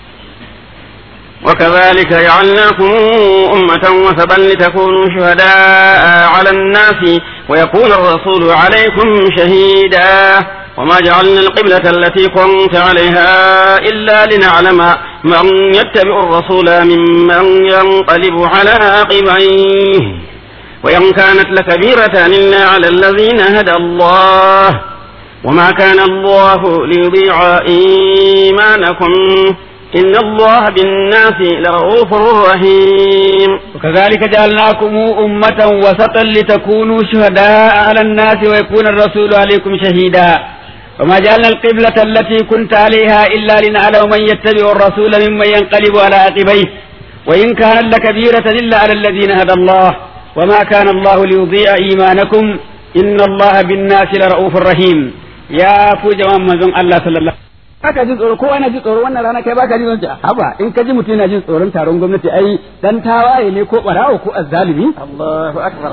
وكذلك جعلناكم أمة وسبا لتكونوا شهداء على الناس ويكون الرسول عليكم شهيدا وما جعلنا القبلة التي كنت عليها إلا لنعلم من يتبع الرسول ممن ينقلب على عقبيه وإن كانت لكبيرة إلا على الذين هدى الله وما كان الله ليضيع إيمانكم إن الله بالناس لرؤوف رحيم وكذلك جعلناكم أمة وسطا لتكونوا شهداء على الناس ويكون الرسول عليكم شهيدا وما جعلنا القبلة التي كنت عليها إلا لنعلم من يتبع الرسول ممن ينقلب على عقبيه وإن كانت لكبيرة إلا على الذين هدى الله وما كان الله ليضيع إيمانكم إن الله بالناس لرؤوف رحيم يا فوج من الله صلى الله baka jin tsoro ko ana jin tsoro wannan rana kai baka jin tsoro haba in ka ji mutum yana jin tsoron taron gwamnati ai dan tawaye ne ko barawo ko azzalimi Allahu akbar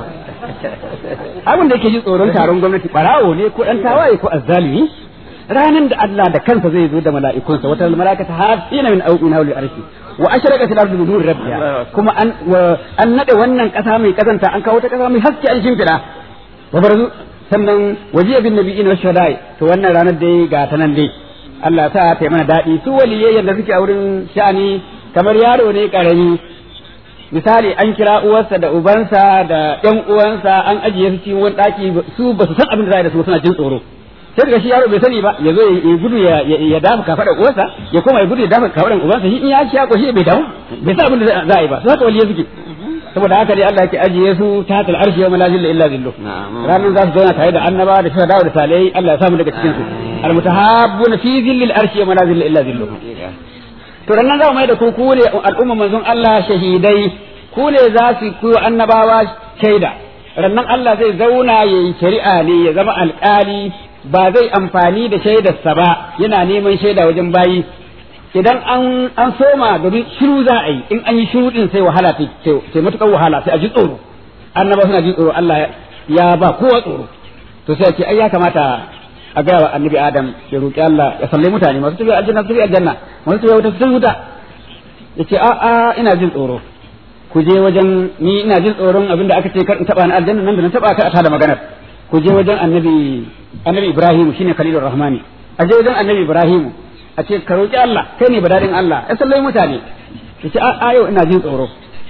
abin da yake jin tsoron taron gwamnati barawo ne ko dan tawaye ko azzalimi ranan da Allah da kansa zai zo da mala'ikunsa wata mala'ikata hafina min auqina wal arshi wa ashraqat al-ardu bi nuri rabbiha kuma an an nade wannan kasa mai kazanta an kawo ta kasa mai haske an shimfida wa barazu sannan wajiya bin nabiyyin wa shuhada'i to wannan ranar dai ga ta nan dai Allah sa ta yi mana daɗi su waliyai yadda suke a wurin sha'ani kamar yaro ne ƙarami misali an kira uwarsa da ubansa da ƴan uwansa an ajiye su cikin wani ɗaki su ba su san abin da za a yi da su suna jin tsoro sai daga shi yaro bai sani ba ya zo ya gudu ya dafa kafaɗar uwarsa ya koma ya gudu ya dafa kafaɗar ubansa shi in ya ci ya shi bai damu bai san abin da za a yi ba su haka waliyai suke saboda haka dai Allah yake ajiye su ta hatal arshi yawma la zilla illa zillu ranar za su zauna tare da annaba da shahada da salihai Allah ya samu daga cikin su almutahabbuna fi zillil arshi yawma la zilla illa zillu to ranar za mu mai da ku ku ne al'umma manzon Allah shahidai ku ne za su ku annabawa shaida rannan Allah zai zauna yayi shari'a ne ya zama alƙali ba zai amfani da shaidarsa ba yana neman shaida wajen bayi idan an an soma domin shiru za a yi in an yi shiru din sai wahala ta matukar wahala sai a ji tsoro annaba suna ji tsoro Allah ya ba kowa tsoro to sai ce ai ya kamata a ga wa annabi Adam ya roki Allah ya sallai mutane masu tafiya aljanna su tafi aljanna masu tafiya wuta su wuta yace a a ina jin tsoro ku je wajen ni ina jin tsoron abinda aka ce kar in taba ni aljanna nan da na taba ka a tada maganar ku je wajen annabi annabi Ibrahim shine Khalilur Rahmani a je wajen annabi Ibrahim a ce ka roƙi Allah kai ne badadin Allah ya sallai mutane ya ce a yau ina jin tsoro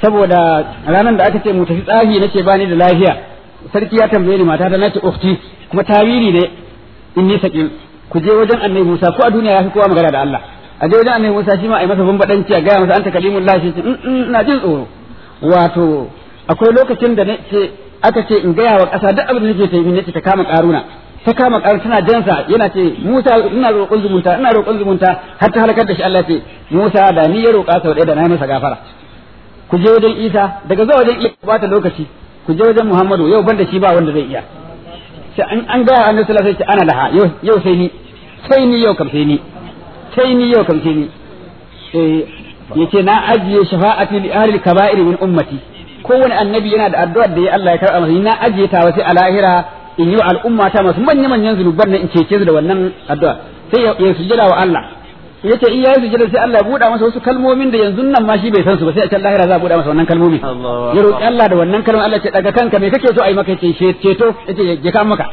saboda ranar da aka ce mu tafi tsafi nace ba ni da lafiya sarki ya tambaye ni mata ta nace ukhti kuma tawili ne in ni sakin ku je wajen annabi Musa ko a duniya ya fi kowa magana da Allah a je wajen annabi Musa shi ma a yi masa bambadanci a gaya masa anta kalimullah shi ce ina jin tsoro wato akwai lokacin da nace aka ce in gaya wa ƙasa duk abin da nake ta yi nace ta kama karuna ta kama karuna tana jansa yana ce Musa ina roƙon zumunta ina roƙon zumunta har ta halakar da shi Allah ce Musa da ni ya roƙa sau ɗaya da na yi masa gafara ku je wajen Isa daga zuwa wajen Isa ba ta lokaci ku je wajen Muhammadu yau banda shi ba wanda zai iya sai an an ga annabi sallallahu alaihi wasallam ana laha yau yau sai ni sai ni yau kam sai ni sai ni yau kam sai ni eh yace na ajiye shafa'ati li ahli kaba'ir min ummati kowane annabi yana da addu'ar da ya Allah ya karɓa masa na ajiye ta wasu a lahira in yi wa al'umma ta masu manya manyan zunuban nan in cece su da wannan addu'a sai ya sujjada wa Allah yace in yayi sujjada sai Allah ya buɗa masa wasu kalmomin da yanzu nan ma shi bai san su ba sai a can lahira za a buɗa masa wannan kalmomi ya roƙi Allah da wannan kalmomin Allah ce daga kanka me kake so a yi maka yace ceto yace ya ka maka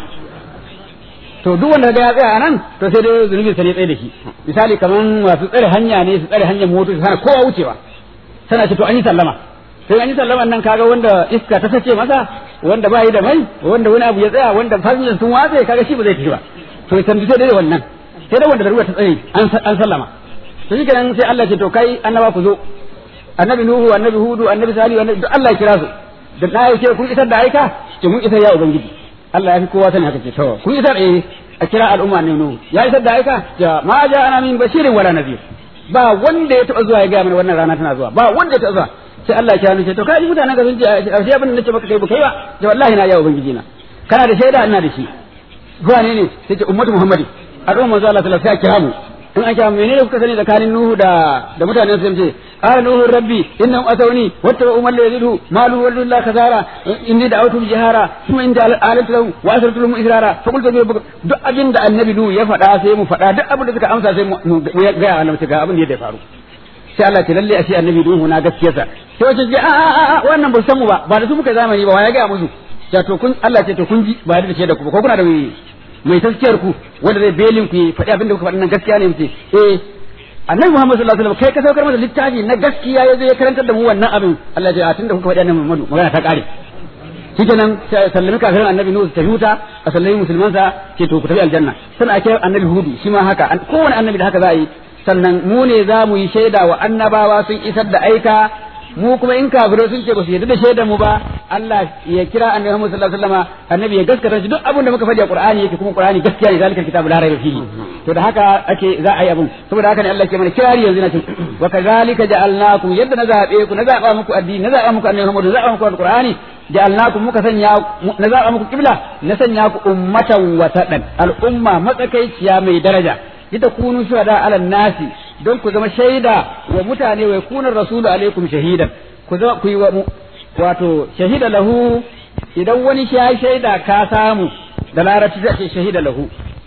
to duk wanda ga ya tsaya nan to sai dai zunubi sai ya tsaye da shi misali kaman masu tsare hanya ne su tsare hanyar motoci sana kowa wucewa sana ce to an yi sallama sai an yi sallama nan kaga wanda iska ta sace masa wanda ba yi da mai wanda wani abu ya tsaya wanda fasinjan sun watse kaga shi ba zai tafi ba to ya tambi sai dai wannan sai dai wanda darura ta tsare an sallama to shi kenan sai Allah ce to kai annaba ku zo annabi nuhu annabi hudu annabi salihu annabi duk Allah ya kira su da na yake kun isar da aika ce mun isar ya ubangiji Allah ya fi kowa sani haka ce to kun isar eh a kira al'umma ne nuhu ya isar da aika ja ma ja ana min bashirin wala nadir ba wanda ya taba zuwa ya ga mana wannan rana tana zuwa ba wanda ya taba zuwa sai Allah ya kira ce to kai mutanen ka sun ce a sai abin da nace maka kai ba kai ba ja wallahi na ya ubangiji na kana da shaida ina da shi zuwa ne ne sai ce ummatu muhammadi al'umma manzo Allah sallallahu alaihi wasallam sai kira mu in an kira menene kuka sani tsakanin nuhu da da mutanen su ce قال نوح ربي إنهم أتوني واتبعوا من لا يزيده ماله ولد الله خسارة إني دعوتهم جهارا ثم إن آلت له وأسرت لهم إسرارا فقلت له duk abin da annabi Nuhu ya faɗa sai mu faɗa duk abin da suka amsa sai mu ga annabi ga abin da ya faru sai Allah ce lalle ashe annabi Nuhu na gaskiyarsa sai wace ce a a a wannan ba san mu ba ba da su muka zamani ba wa ya ga musu ya to kun Allah ce to kun ji ba da ce da ku ko kuna da mai taskiyar ku wanda zai belin ku faɗi abin da kuka faɗi nan gaskiya ne mu ce eh annabi Muhammad sallallahu alaihi wasallam kai ka saukar masa littafi na gaskiya yazo ya karantar da mu wannan abin Allah ya tunda kuka faɗi annabi Muhammad magana ta kare shikenan sallami kafirin annabi Nuhu ta huta a sallami musulman sa ce to ku tafi aljanna sannan ake annabi Hudu shi ma haka kowane annabi da haka za a yi sannan mu ne za mu yi shaida wa annabawa sun isar da aika mu kuma in kafirai sun ce ba su yarda da shaidar mu ba Allah ya kira annabi Muhammad sallallahu alaihi wasallam annabi ya gaskata shi duk abin da muka faɗi a Qur'ani yake kuma Qur'ani gaskiya ne zalikal kitabu la raiba fihi to da haka ake za a yi abun saboda haka ne Allah ke mana kirari yanzu na ce wa kadhalika ja'alnakum yadda na zabe ku na zaba muku addini na zaba muku annabi Muhammad na zaba muku Qur'ani ja'alnakum muka sanya na zaba muku kibla na sanya ku ummatan wasatan al'umma matsakaiciya mai daraja ita kunu shuhada ala nasi don ku zama shaida wa mutane wa yakuna rasulu alaikum shahidan ku zama ku yi wa wato shahida lahu idan wani ya shaida ka samu da larabci zai ce shahida lahu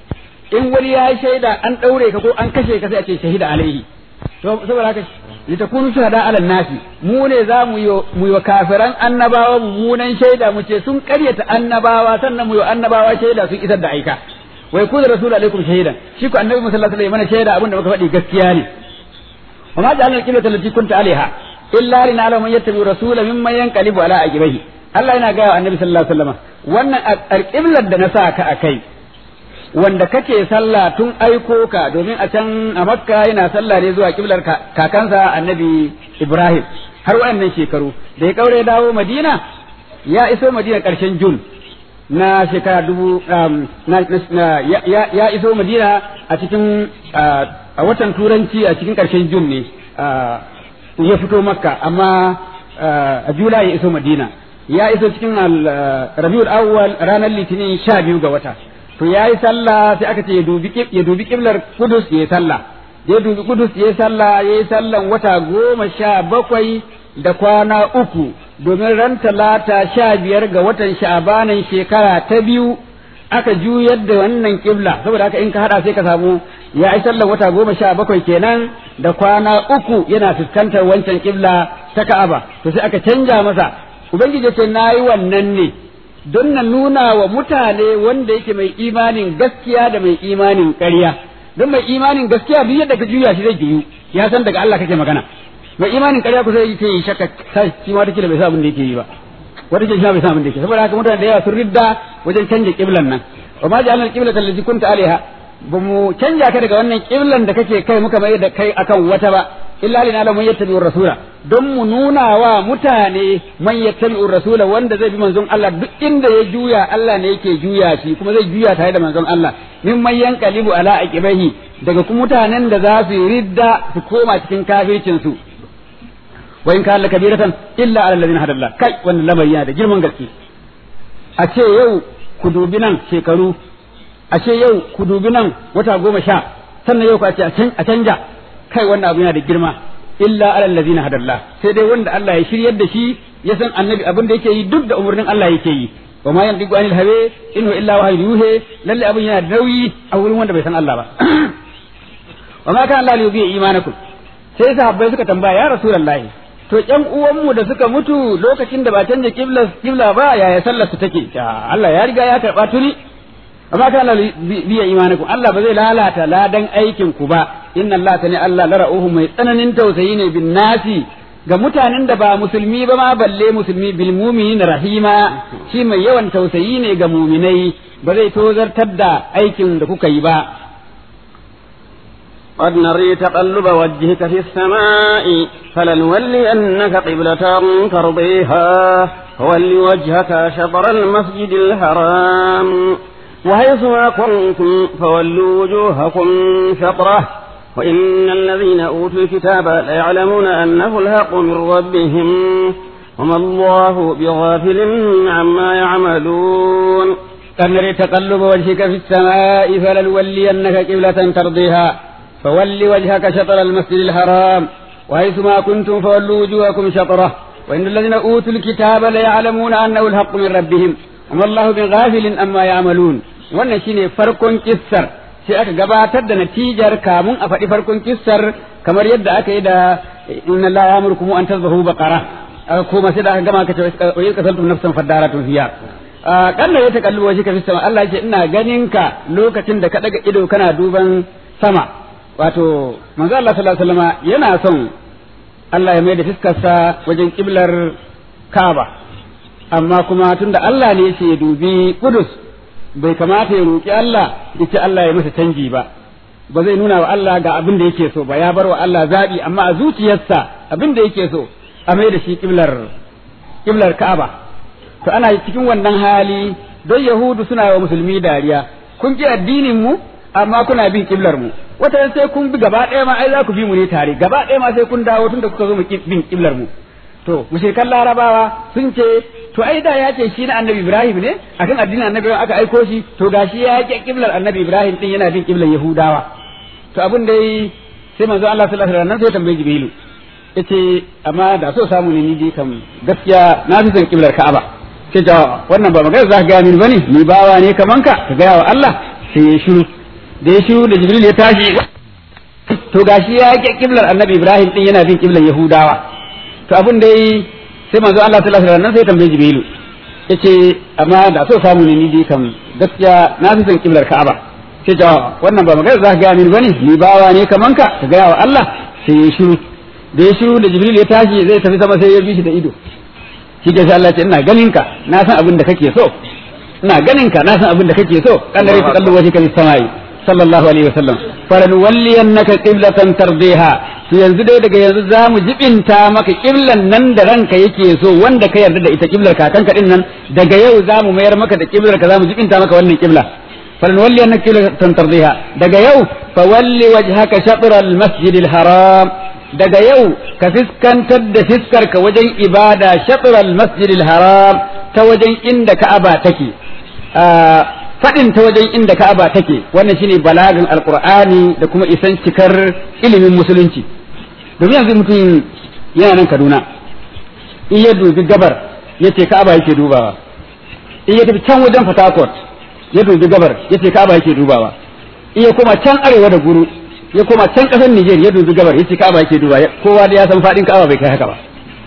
in wani ya shaida an daure ka ko an kashe ka sai a ce shahida alaihi to saboda haka litakunu shuhada ala nasi mu ne za mu yi mu yi kafiran annabawa mummunan shaida mu ce sun karyata annabawa sannan mu yi annabawa shaida sun isar da aika wa yakunu rasulu alaikum shahidan shi ko annabi sallallahu alaihi wasallam mana shaida abinda muka faɗi gaskiya ne wa ma ja'alna al-qiblata allati kunta alaiha illa lina'lama man yattabi rasula mimman yanqalibu ala aqibihi Allah yana ga annabi sallallahu alaihi wasallam wannan al-qiblar da na sa ka akai wanda kake sallah tun aiko ka domin a can a makka yana sallah ne zuwa kiblar kakansa annabi ibrahim har waɗannan shekaru da ya kaure dawo madina ya iso madina ƙarshen jun na shekara dubu ya iso madina a cikin a watan turanci a cikin ƙarshen jun ne ya fito makka amma a jula ya iso madina ya iso cikin rabiul awwal ranar litinin sha biyu ga wata to ya yi sallah sai aka ce ya dubi kiblar kudus ya yi sallah ya dubi kudus ya yi sallah ya yi sallan wata goma sha bakwai da kwana uku domin ran talata sha biyar ga watan sha'abanan shekara ta biyu aka juyar da wannan kibla saboda haka in ka hada sai ka samu ya yi sallan wata goma sha bakwai kenan da kwana uku yana fuskantar wancan kibla ta ka'aba to sai aka canja masa ubangiji ce na yi wannan ne don na nuna wa mutane wanda yake mai imanin gaskiya da mai imanin ƙarya don mai imanin gaskiya duk yadda ka juya shi zai juyu ya san daga Allah kake magana mai imanin ƙarya ku sai yake yi shakka sai shi ma take da bai san abin da yake yi ba wata ke shi ma bai san abin da yake saboda haka mutane da yawa sun ridda wajen canja kiblan nan wa ma ja'alna al-qiblata allati kunta alaiha ba mu canja ka daga wannan kiblan da kake kai muka mai da kai akan wata ba illa lina la man yattabi'u rasula don mu nuna wa mutane man yattabi'u rasula wanda zai bi manzon Allah duk inda ya juya Allah ne yake juya shi kuma zai juya tare da manzon Allah min man yanqalibu ala aqibahi daga kuma mutanen da za su yi ridda su koma cikin kafircin su wa in kana kabiratan illa ala alladhina hadalla kai wannan lamari yana da girman gaske a ce yau ku dubi nan shekaru a ce yau ku dubi nan wata goma sha sannan yau ku a ce a canja kai wannan abu yana da girma illa ala allazina hadallah sai dai wanda Allah ya shiryar da shi ya san annabi abin da yake yi duk da umarnin Allah yake yi wa ma yantiqu anil hawa in huwa illa wahyu yuhe lalle abin yana da nauyi a wurin wanda bai san Allah ba wa ma kana Allah yubi imanakum sai sahabbai suka tambaya ya rasulullahi to ƴan uwanmu da suka mutu lokacin da ba canja kibla kibla ba yaya sallar su take Allah ya riga ya karba tuni amma kana biya imanakum Allah ba zai lalata ladan aikin ku ba inna Allah tani Allah la ra'uhu mai tsananin tausayi ne bin nasi ga mutanen da ba musulmi ba ma balle musulmi bil mu'minin rahima shi mai yawan tausayi ne ga mu'minai ba zai tozartar da aikin da kuka yi ba قد نري تقلب وجهك في السماء فلنولينك قبلة ترضيها فول وجهك شطر المسجد الحرام وحيث ما كنتم فولوا وجوهكم شطره وإن الذين أوتوا الكتاب ليعلمون أنه الحق من ربهم وما الله بغافل عما يعملون قد نري تقلب وجهك في السماء فلنولينك قبلة ترضيها فول وجهك شطر المسجد الحرام وحيث ما كنتم فولوا وجوهكم شطره وإن الذين أوتوا الكتاب ليعلمون أنه الحق من ربهم وما الله بغافل أما يعملون wannan shine farkon kissar sai aka gabatar da natijar kamun a faɗi farkon kissar kamar yadda aka yi da inna la ya'murukum an tazbahu baqara aka koma sai da aka gama aka ce wa yadda kasaltum nafsan fadaratun fiya kanna ya takallu waje ka fi sama Allah yake ina ganin ka lokacin da ka daga ido kana duban sama wato manzo Allah sallallahu alaihi wasallam yana son Allah ya mai da fiskarsa wajen kiblar Kaaba amma kuma tunda Allah ne yake ya dubi Kudus bai kamata ya roki Allah yace Allah ya masa canji ba ba zai nuna wa Allah ga abin da yake so ba ya bar wa Allah zabi amma a zuciyarsa abin da yake so a mai da shi kiblar kiblar Ka'aba to ana cikin wannan hali don Yahudu suna wa musulmi dariya kun ji addinin mu amma kuna bin kiblar mu wata sai kun bi gaba ɗaya ma ai za ku bi mu ne tare gaba ɗaya ma sai kun dawo tunda kuka zo mu bin kiblar mu to mushrikan larabawa sun ce to ai da ya ce shi na annabi ibrahim ne akan addinin annabi aka aiko shi to gashi ya yake kiblar annabi ibrahim din yana bin kiblar yahudawa to abin da sai manzo Allah sallallahu alaihi wasallam sai tambaye jibrilu yace amma da so samu ne ni kam gaskiya na fi son kiblar ka'aba sai ta wannan ba magana za ka ga min bane ni bawa ne kaman ka ka ga wa Allah sai ya shiru da ya shiru da jibril ya tashi to gashi ya yake kiblar annabi ibrahim din yana bin kiblar yahudawa to abin da yi sai manzo Allah sallallahu alaihi wasallam sai tambaye jibril yace amma da so samu ne ni dai kam gaskiya na fi son kiblar ka'aba sai ta wannan ba magana za ka ga min bane ni bawa ne kaman ka ka ga wa Allah sai ya shiru da ya shiru da jibril ya tashi zai tafi sama sai ya bi shi da ido shi ke sai Allah ya ce ina ganin ka na san abin da kake so ina ganin ka na san abin da kake so kan da ta kallo waje kan samai sallallahu alaihi wasallam falanwalliyannaka qiblatan tardiha to yanzu dai daga yanzu za mu jibinta maka kiblan nan da ranka yake so wanda ka yarda da ita kiblar kakanka din nan daga yau za mu mayar maka da kiblar ka za mu jibinta maka wannan kibla falanwalliyannaka qiblatan tardiha daga yau fawalli wajhaka shatr al-masjid al-haram daga yau ka fiskantar da fiskar ka wajen ibada shatr al-masjid al-haram ta wajen inda ka'aba take faɗin ta wajen inda Ka'aba take wannan shine balagan alqur'ani da kuma isan cikar ilimin musulunci domin yanzu mutum yana nan Kaduna in ya dubi gabar yace Ka'aba yake dubawa in ya tafi can wajen Fatakot ya dubi gabar yace Ka'aba yake dubawa in ya koma can arewa da guru ya koma can ƙasar Niger ya dubi gabar yace Ka'aba yake dubawa kowa da ya san faɗin Ka'aba bai kai haka ba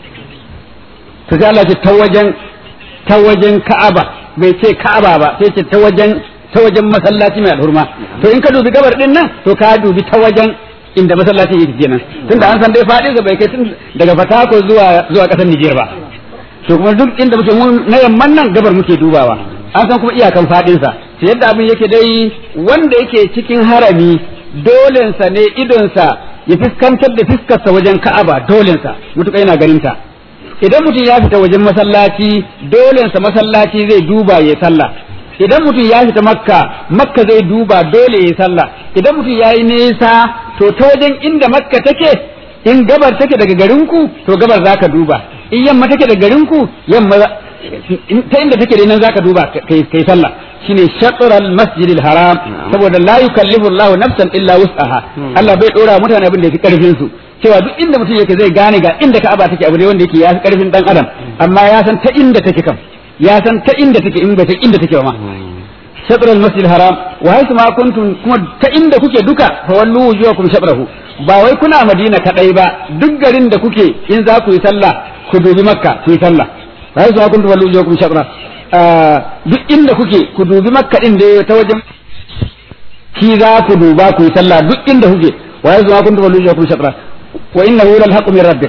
to sai Allah ya ta wajen ta wajen Ka'aba bai ce Ka'aba ba sai ce ta wajen ta wajen masallaci mai alhurma to in ka dubi gabar din nan to ka dubi ta wajen inda masallacin yake kenan tunda an san dai fadin sa bai kai tun daga Fatako zuwa zuwa kasar Niger ba to kuma duk inda muke mun na yamman nan gabar muke dubawa an san kuma iyakan fadin sa to yadda abin yake dai wanda yake cikin harami dolensa ne idonsa ya fuskantar da fiskarsa wajen Ka'aba dolensa mutuka yana ganin ta idan mutum ya fita wajen masallaci dolensa masallaci zai duba ya sallah idan mutum ya fita makka makka zai duba dole ya sallah idan mutum ya yi nesa to ta wajen inda makka take in gabar take daga garinku to gabar za ka duba in yamma take daga garinku yamma ta inda take dai nan za ka duba kai sallah shine shatral masjidil haram saboda la yukallifu Allah nafsan illa wus'aha Allah bai dora mutane abin da yake karfin su cewa duk inda mutum yake zai gane ga inda Ka'aba take abu ne wanda yake ya fi karfin dan adam amma ya san ta inda take kam ya san ta inda take in bai ta inda take ba ma shatr al-masjid haram wa haythu ma kuntum kuma ta inda kuke duka fa wallu wujuhakum shatrahu ba wai kuna Madina kadai ba duk garin da kuke in za ku yi sallah ku dubi Makka ku yi sallah wa haythu ma kuntum wallu wujuhakum shatra duk inda kuke ku dubi Makka din da ta wajen shi za ku duba ku yi sallah duk inda kuke wa haythu ma kuntum wallu wujuhakum shatra wa innahu lal haqqu min rabbik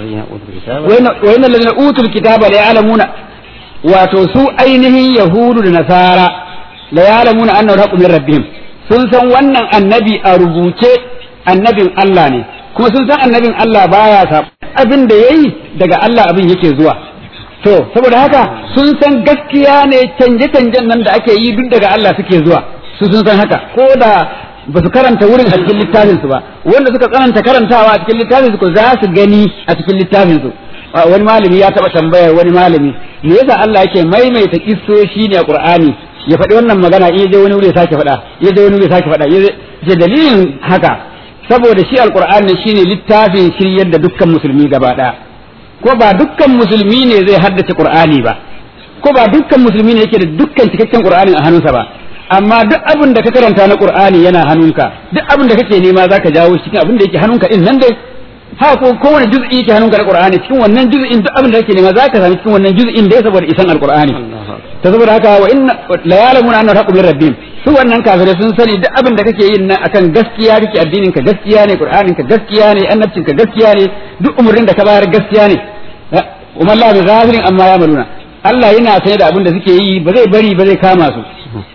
wa innal ladina utul kitaba la ya'lamuna wato su ainihin yahudu da nasara la ya'lamuna annahu al-haqqu min rabbihim sun san wannan annabi a rubuce annabin Allah ne kuma sun san annabin Allah baya sa abin da yayi daga Allah abin yake zuwa to saboda haka sun san gaskiya ne canje-canjen nan da ake yi duk daga Allah suke zuwa su sun san haka ko da ba su karanta wurin a cikin littafin su ba wanda suka tsananta karantawa a cikin littafin su ko za su gani a cikin littafin su wani malami ya taba tambayar wani malami me yasa Allah yake maimaita kissoshi ne a Qur'ani ya faɗi wannan magana in je wani wuri ya sake faɗa ya je wani wuri ya sake faɗa ya dalilin haka saboda shi alqur'ani shine littafin shiryar da dukkan musulmi gaba ɗaya ko ba dukkan musulmi ne zai haddace qur'ani ba ko ba dukkan musulmi ne yake da dukkan cikakken qur'anin a hannunsa ba amma duk abin da ka karanta na qur'ani yana hannunka duk abin da kake nema zaka jawo cikin abin da yake hannunka din nan dai ha ko kowane juz'i yake hannunka na qur'ani cikin wannan juz'in duk abin da kake nema zaka sami cikin wannan juz'in dai saboda isan alqur'ani ta saboda haka wa inna la ya'lamuna anna haqqu min rabbihim su wannan kafirai sun sani duk abin da kake yin nan akan gaskiya kake addinin ka gaskiya ne qur'anin ka gaskiya ne annabcin ka gaskiya ne duk umurnin da ka bayar gaskiya ne umma Allah bi ghafirin amma ya'maluna Allah yana sane da abin da suke yi ba zai bari ba zai kama su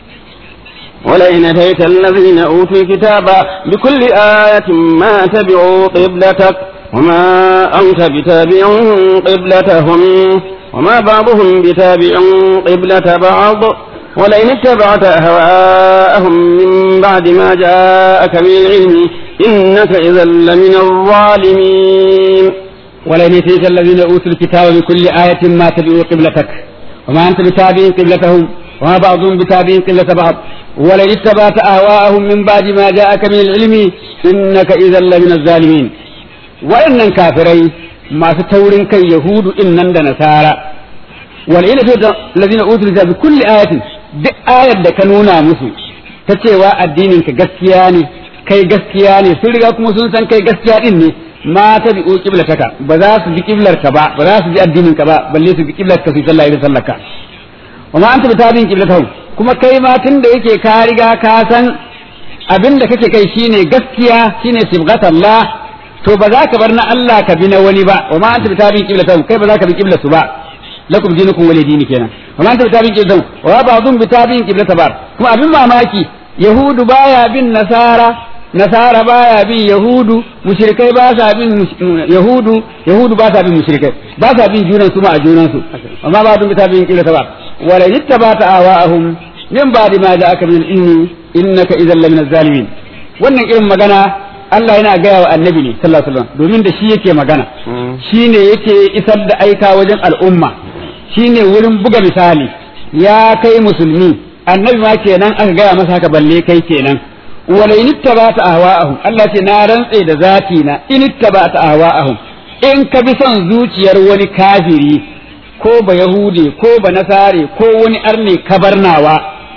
ولئن أتيت الذين أوتوا الكتاب بكل آية ما تبعوا قبلتك وما أنت بتابع قبلتهم وما بعضهم بتابع قبلة بعض ولئن اتبعت أهواءهم من بعد ما جاءك من العلم إنك إذا لمن الظالمين ولئن أتيت الذين أوتوا الكتاب بكل آية ما تبعوا قبلتك وما أنت بتابع قبلتهم وما بعضهم بتابع قبلة بعض ولئن اتبعت أهواءهم من بعد ما جاءك من العلم إنك إذا لمن الظالمين وإن كافرين ما ستورن كي يهود إنن نسارا ولئن اتبعت الذين أوتوا الكتاب بكل آية duk ayar da ka nuna musu ta cewa addinin ka gaskiya ne kai gaskiya ne sun riga kuma sun san kai gaskiya din ne ma ta bi qiblataka ba za su bi qiblar ka ba ba za su bi addinin ka ba balle su bi qiblar ka su sallah idan sallar ka wa ma anta bitabin qiblatahu kuma kai ma tun da yake ka riga ka san abin da kake kai shine gaskiya shine sibghatallah to ba za ka bar na Allah ka bi na wani ba wa ma anta bitabin qiblatahu kai ba za ka bi qiblatu ba lakum dinukum wali dini kenan wa ma anta bitabin qiblatahu wa ba'dhum bitabin qiblata bar kuma abin mamaki yahudu baya bin nasara nasara baya bin yahudu mushrikai ba sa bin yahudu yahudu ba sa bin mushrikai ba sa bin junan su ma a junan su amma ba dun bitabin qiblata bar wala yittabata awahum min ba'di ma ja'aka min ilmi innaka idhan lamin zalimin wannan irin magana Allah yana gaya wa annabi ne sallallahu alaihi wasallam domin da shi yake magana shine yake isar da aika wajen al'umma shine wurin buga misali ya kai musulmi annabi ma kenan aka gaya masa haka balle kai kenan wala in ittabata ahwa'ahum Allah ce na rantse da zati na in ittabata ahwa'ahum in ka bi son zuciyar wani kafiri ko ba yahude ko ba nasare ko wani arne kabarnawa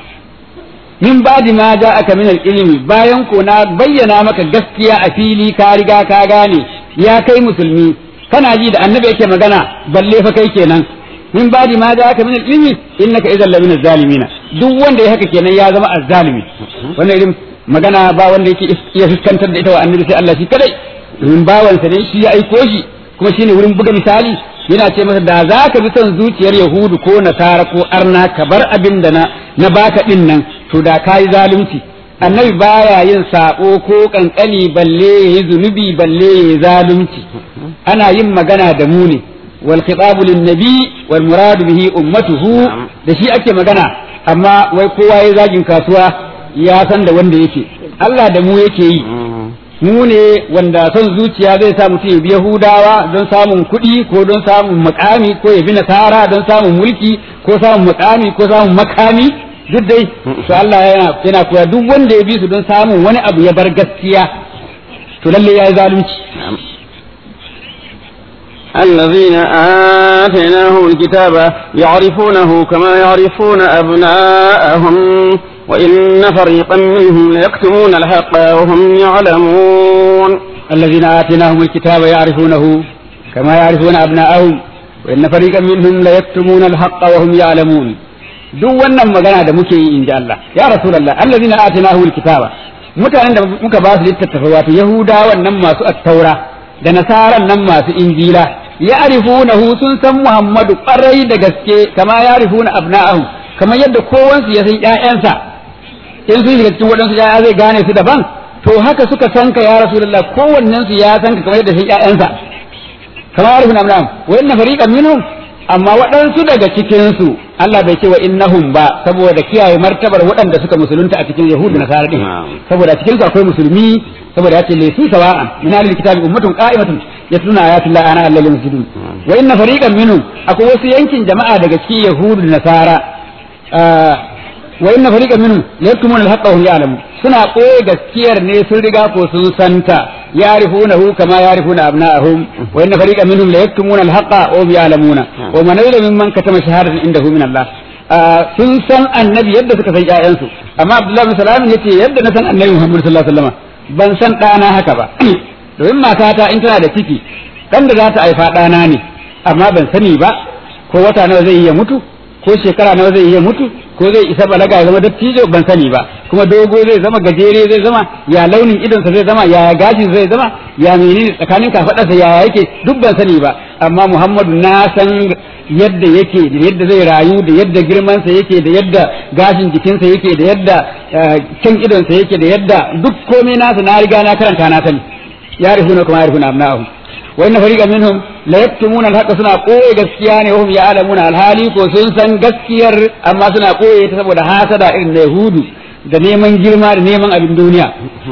min badi ma ja aka min ilimi bayan ko na bayyana maka gaskiya a fili ka riga ka gane ya kai musulmi kana ji da annabi yake magana balle fa kai kenan min badi ma ja aka min ilimi innaka idan la min zalimina duk wanda ya haka kenan ya zama azzalimi wannan irin magana ba wanda yake iya fuskantar da ita wa annabi sai Allah shi kadai domin bawansa ne shi ya aiko shi kuma shine wurin buga misali yana ce masa da za ka bi son zuciyar yahudu ko nasara ko arna ka bar abin da na na baka din nan to da ka yi zalunci annabi baya yin sako ko kankani balle yayi zunubi balle yayi zalunci ana yin magana da mu ne wal khitabu lin nabi wal muradu bihi ummatuhu da shi ake magana amma wai kowa ya zagin kasuwa ya san da wanda yake Allah da mu yake yi mu ne wanda son zuciya zai sa mutum ya bi Yahudawa don samun kuɗi ko don samun makami ko ya bi Nasara don samun mulki ko samun makami ko samun makami duk dai to Allah yana yana koya duk wanda ya bi su don samun wani abu ya bar gaskiya to lalle yayi zalunci الذين آتيناهم الكتاب يعرفونه كما يعرفون أبناءهم وإن فريقا منهم ليكتمون الحق وهم يعلمون الذين آتيناهم الكتاب يعرفونه كما يعرفون أبناءهم وإن فريقا منهم ليكتمون الحق وهم يعلمون duk wannan magana da muke yi inji Allah ya rasulullah allazina atinahu alkitaba mutanen da muka ba su littattafa wato yahudawan nan masu attaura da nasaran nan masu injila ya arifunahu sun san muhammadu kwarai da gaske kama ya arifuna abna'ahu kamar yadda kowansu ya san ƴaƴansa in sun shiga cikin waɗansu ƴaƴa zai gane su daban to haka suka san ka ya rasulullah kowannen su ya san ka kamar yadda san ƴaƴansa kama ya arifuna abna'ahu wa inna fariqan minhum amma waɗansu daga cikin su Allah bai ce wa innahum ba saboda kiyaye martabar waɗanda suka musulunta a cikin yahudu nasara din saboda a cikin su akwai musulmi saboda ya ce laysu sawa'an min ahlil kitabi ummatun qa'imatun yatluna ayati llahi ana allahi yasjudun wa inna fariqan minhum akwai wasu yankin jama'a daga cikin yahudu da nasara wa inna fariqan minhum yaktumuna al-haqqa wa hum ya'lamun suna koyi gaskiyar ne sun riga ko sun santa ya'rifunahu kama ya'rifuna abna'ahum wa inna fariqan minhum la yaktumuna al-haqqa wa hum ya'lamuna wa man yadda mimman katama shahadatan indahu min Allah sun san annabi yadda suka san ƴaƴansu amma Abdullahi bin Salam yace yadda na san annabi Muhammad sallallahu alaihi wasallam ban san ɗana haka ba domin matata in tana da ciki ɗan da za ta haifa ɗana ne amma ban sani ba ko wata nawa zai iya mutu ko shekara nawa zai iya mutu ko zai isa balaga ya zama dattijo ban sani ba kuma dogo zai zama gajere zai zama ya launin idonsa zai zama ya gashin zai zama ya menene tsakanin kafaɗarsa ya yake duk ban sani ba amma Muhammadu na san yadda yake da yadda zai rayu da yadda girmansa yake da yadda gashin jikinsa yake da yadda can idonsa yake da yadda duk komai nasa na riga na karanta na sani ya rifuna kuma ya rifuna abna'ahum wa inna fariqan minhum la yaktumuna al-haqqa suna koye gaskiya ne wahum ya'lamuna al-hali ko sun san gaskiyar amma suna koye ta saboda hasada irin na yahudu da neman girma da neman abin duniya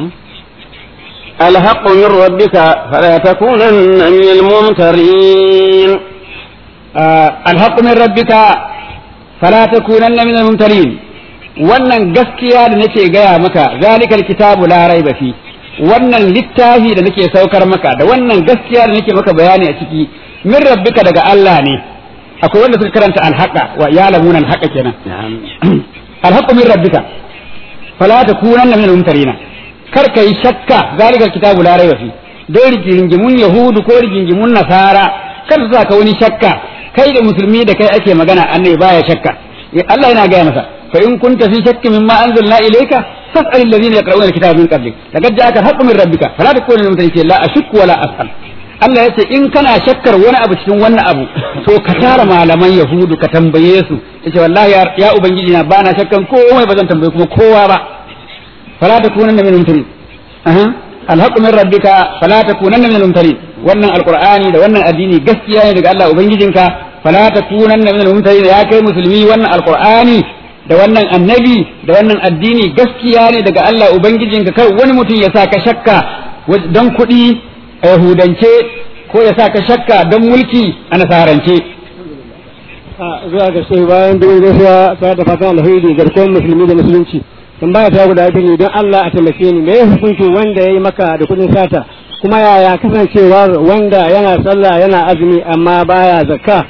الحق من ربك فلا تكونن من الممترين الحق من ربك فلا تكونن من الممترين wannan gaskiya da nake gaya maka zalikal kitabu la raiba fi wannan littafi da nake saukar maka da wannan gaskiya da nake maka bayani a ciki min rabbika daga Allah ne akwai wanda suka karanta alhaqa wa ya'lamuna alhaqa kenan alhaqu min rabbika fala takunanna min al-mumtarina kar kai shakka zalikal kitabu la raiba fi dai rigingimun yahudu ko rigingimun nasara kar su ka wani shakka kai da musulmi da kai ake magana annabi baya shakka Allah yana gaya masa fa in kunta fi shakki mimma anzalna ilayka fas'al alladhina yaqra'una alkitaba min qablik laqad ja'aka al-haqqu min rabbika fala takun min mutakin la ashukku wala as'al Allah yace in kana shakkar wani abu cikin wannan abu to ka tara malaman yahudu ka tambaye su yace wallahi ya ubangiji na bana shakkan komai bazan tambaye kuma kowa ba fala takunanna min mutakin aha alhaqqu min rabbika fala takunanna min mutakin wannan alqur'ani da wannan addini gaskiya ne daga Allah ubangijinka fala takunanna min mutakin ya kai musulmi wannan alqur'ani da wannan annabi da wannan addini gaskiya ne daga Allah Ubangijinka kai wani mutum ya sa ka shakka don kuɗi a yahudance ko ya sa ka shakka don mulki a nasarance. zuwa ga sai bayan duk gaisuwa ta da fatan alheri garkuwar musulmi da musulunci tambaya ta guda biyu ne don Allah a taimake ni me hukuncin wanda ya yi maka da kuɗin sata kuma yaya kasancewar wanda yana sallah yana azumi amma baya zakka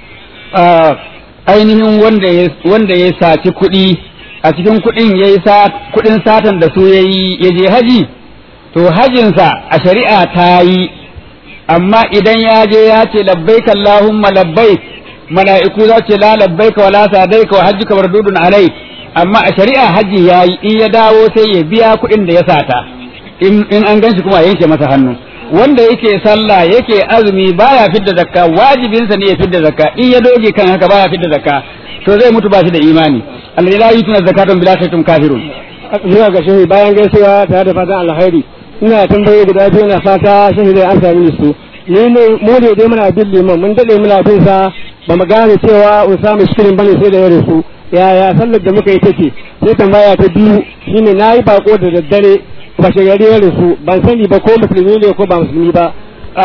ainihin wanda ya wanda ya saci kuɗi a cikin kuɗin ya yi kuɗin satan da su ya yi ya je haji to hajinsa a shari'a ta yi amma idan ya je ya ce labbaik Allahumma labbaik mala'iku za ce la labbaik wa la sadaika wa hajjuka mardudun alai amma a shari'a haji ya yi in ya dawo sai ya biya kuɗin da ya sata in in an ganshi kuma a yanke masa hannu wanda yake sallah yake azumi baya fidda zakka wajibinsa ne ya fidda zakka in ya doge kan haka baya fidda zakka to zai mutu ba shi da imani alladhi la yutuna zakatan bila shakkin kafirun zuwa ga shehi bayan gaisuwa tare da fatan alkhairi ina tambayoyi guda biyu na fata shehi zai amsa mini su ni ne mu ne dai muna bin liman mun dade muna bin sa ba mu gane cewa Usama Shirin bane sai da ya rasu yaya sallar da muka yi take sai tambaya ta biyu shine nayi bako da daddare ba shagari ya rasu ban sani ba ko musulmi ne ko ba musulmi ba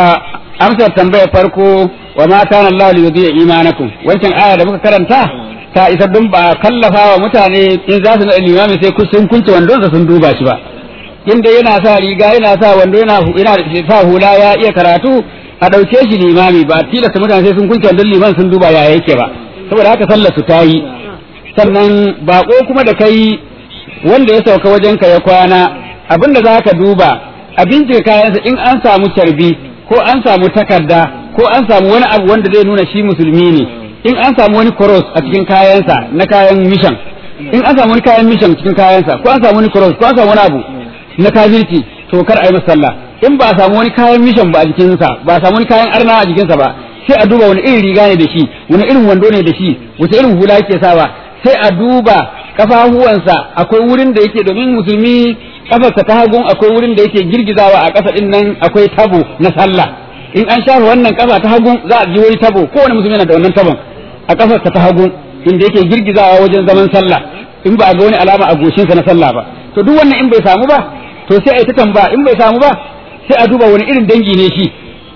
amsar tambayar farko wa ma kana Allah li yudhi'a imanakum wancan aya da muka karanta ta isa dun ba kallafa wa mutane in za su na limami sai sun kunce wandon sun duba shi ba inda yana sa riga yana sa wando yana yana sa hula ya iya karatu a dauke shi limami ba tilasta mutane sai sun kunce wandon liman sun duba ya yake ba saboda haka sallar su ta yi sannan bako kuma da kai wanda ya sauka wajen ka ya kwana abinda za ka duba a bincika kayansa in an samu carbi ko an samu takarda ko an samu wani abu wanda zai nuna shi musulmi ne in an samu wani cross a cikin kayansa na kayan mission in an samu wani kayan mission cikin kayansa ko an samu wani cross ko an samu wani abu na kafirci to kar a yi masa sallah in ba a samu wani kayan mission ba a jikinsa ba a samu wani kayan arna a jikinsa ba sai a duba wani irin riga ne da shi wani irin wando ne da shi wace irin hula yake sawa sai a duba kafafuwansa akwai wurin da yake domin musulmi kafarsa ta hagun akwai wurin da yake girgizawa a ƙasa din nan akwai tabo na sallah in an shafa wannan kafa ta hagun za a ji wani tabo kowane musulmi yana da wannan tabon a kafarsa ta hagun inda yake girgizawa wajen zaman sallah in ba a ga wani alama a goshinsa na sallah ba to duk wannan in bai samu ba to sai a yi ta tamba in bai samu ba sai a duba wani irin dangi ne shi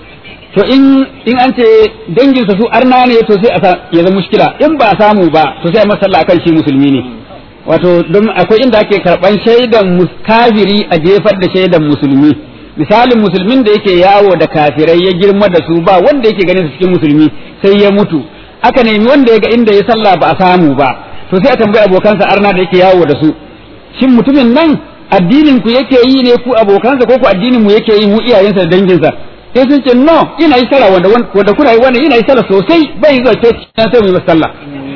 to in in an ce danginsa su arna ne to sai a ya zama mushkila in ba a samu ba to sai a masa sallah akan shi musulmi ne wato don akwai inda ake karban shaidan kafiri a jefar da shaidan musulmi misalin musulmin da yake yawo da kafirai ya girma da su ba wanda yake ganin su cikin musulmi sai ya mutu aka nemi wanda ya ga inda ya sallah ba a samu ba to sai a tambayi abokansa arna da yake yawo da su shin mutumin nan addinin ku yake yi ne ku abokansa ko ku addinin mu yake yi mu iyayensa da danginsa sai sun ce no ina yi sallah wanda wanda kuna yi wannan ina yi sallah sosai bai zuwa ce sai mu yi sallah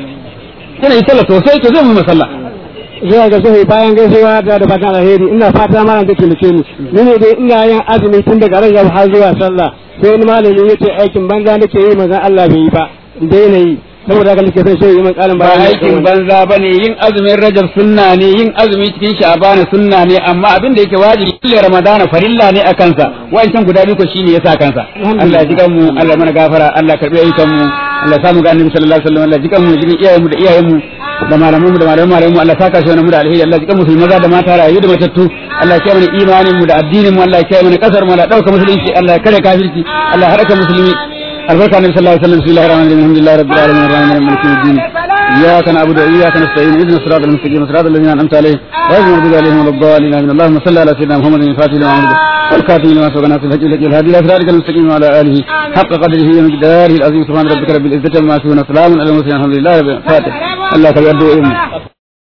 ina yi sallah sosai to zai mu yi sallah zuwa ga zuwa bayan gaisuwa da da fatan alheri ina fata malam da taimake ni ni ne dai ina yin azumi tun daga rajab har zuwa sallah sai wani malami ya ce aikin banza nake yi manzon Allah bai yi ba daina yi saboda haka nake son shi yi min karin ba bayani aikin banza bane yin azumin rajab sunna ne yin azumi cikin sha'ban sunna ne amma abin da yake wajibi kullu ramadana farilla ne a kansa wancan guda biyu ko shine yasa kansa Allah ya jikan mu Allah ya mana gafara Allah ya karbi ayyukan mu Allah ya samu ga annabi sallallahu alaihi wasallam Allah ya jikan mu jikin iyayen mu da iyayen mu da malaman mu da malaman malaman mu Allah ya saka shi wannan mu da alheri Allah ya jikan mu su maza da mata rayu da matattu Allah ya kiyaye mana imanin mu da addinin mu Allah ya kiyaye mana kasar mu Allah ya dauka musulunci Allah ya kare kafirci Allah ya haraka musulmi البركة النبي صلى الله عليه وسلم بسم الله الرحمن الرحيم الحمد لله رب العالمين الرحمن الرحيم مالك يوم الدين إياك نعبد وإياك نستعين اهدنا الصراط المستقيم صراط الذين أنعمت عليهم غير المغضوب عليهم ولا الضالين آمين اللهم صل على سيدنا محمد الفاتح لما أمر والكاتب لما سبق ناصر الحج لك الهادي إلى صراطك المستقيم وعلى آله حق قدره ومقداره العظيم سبحان ربك رب العزة عما يصفون سلام على المرسلين الحمد لله رب العالمين فاتح الله تبارك وتعالى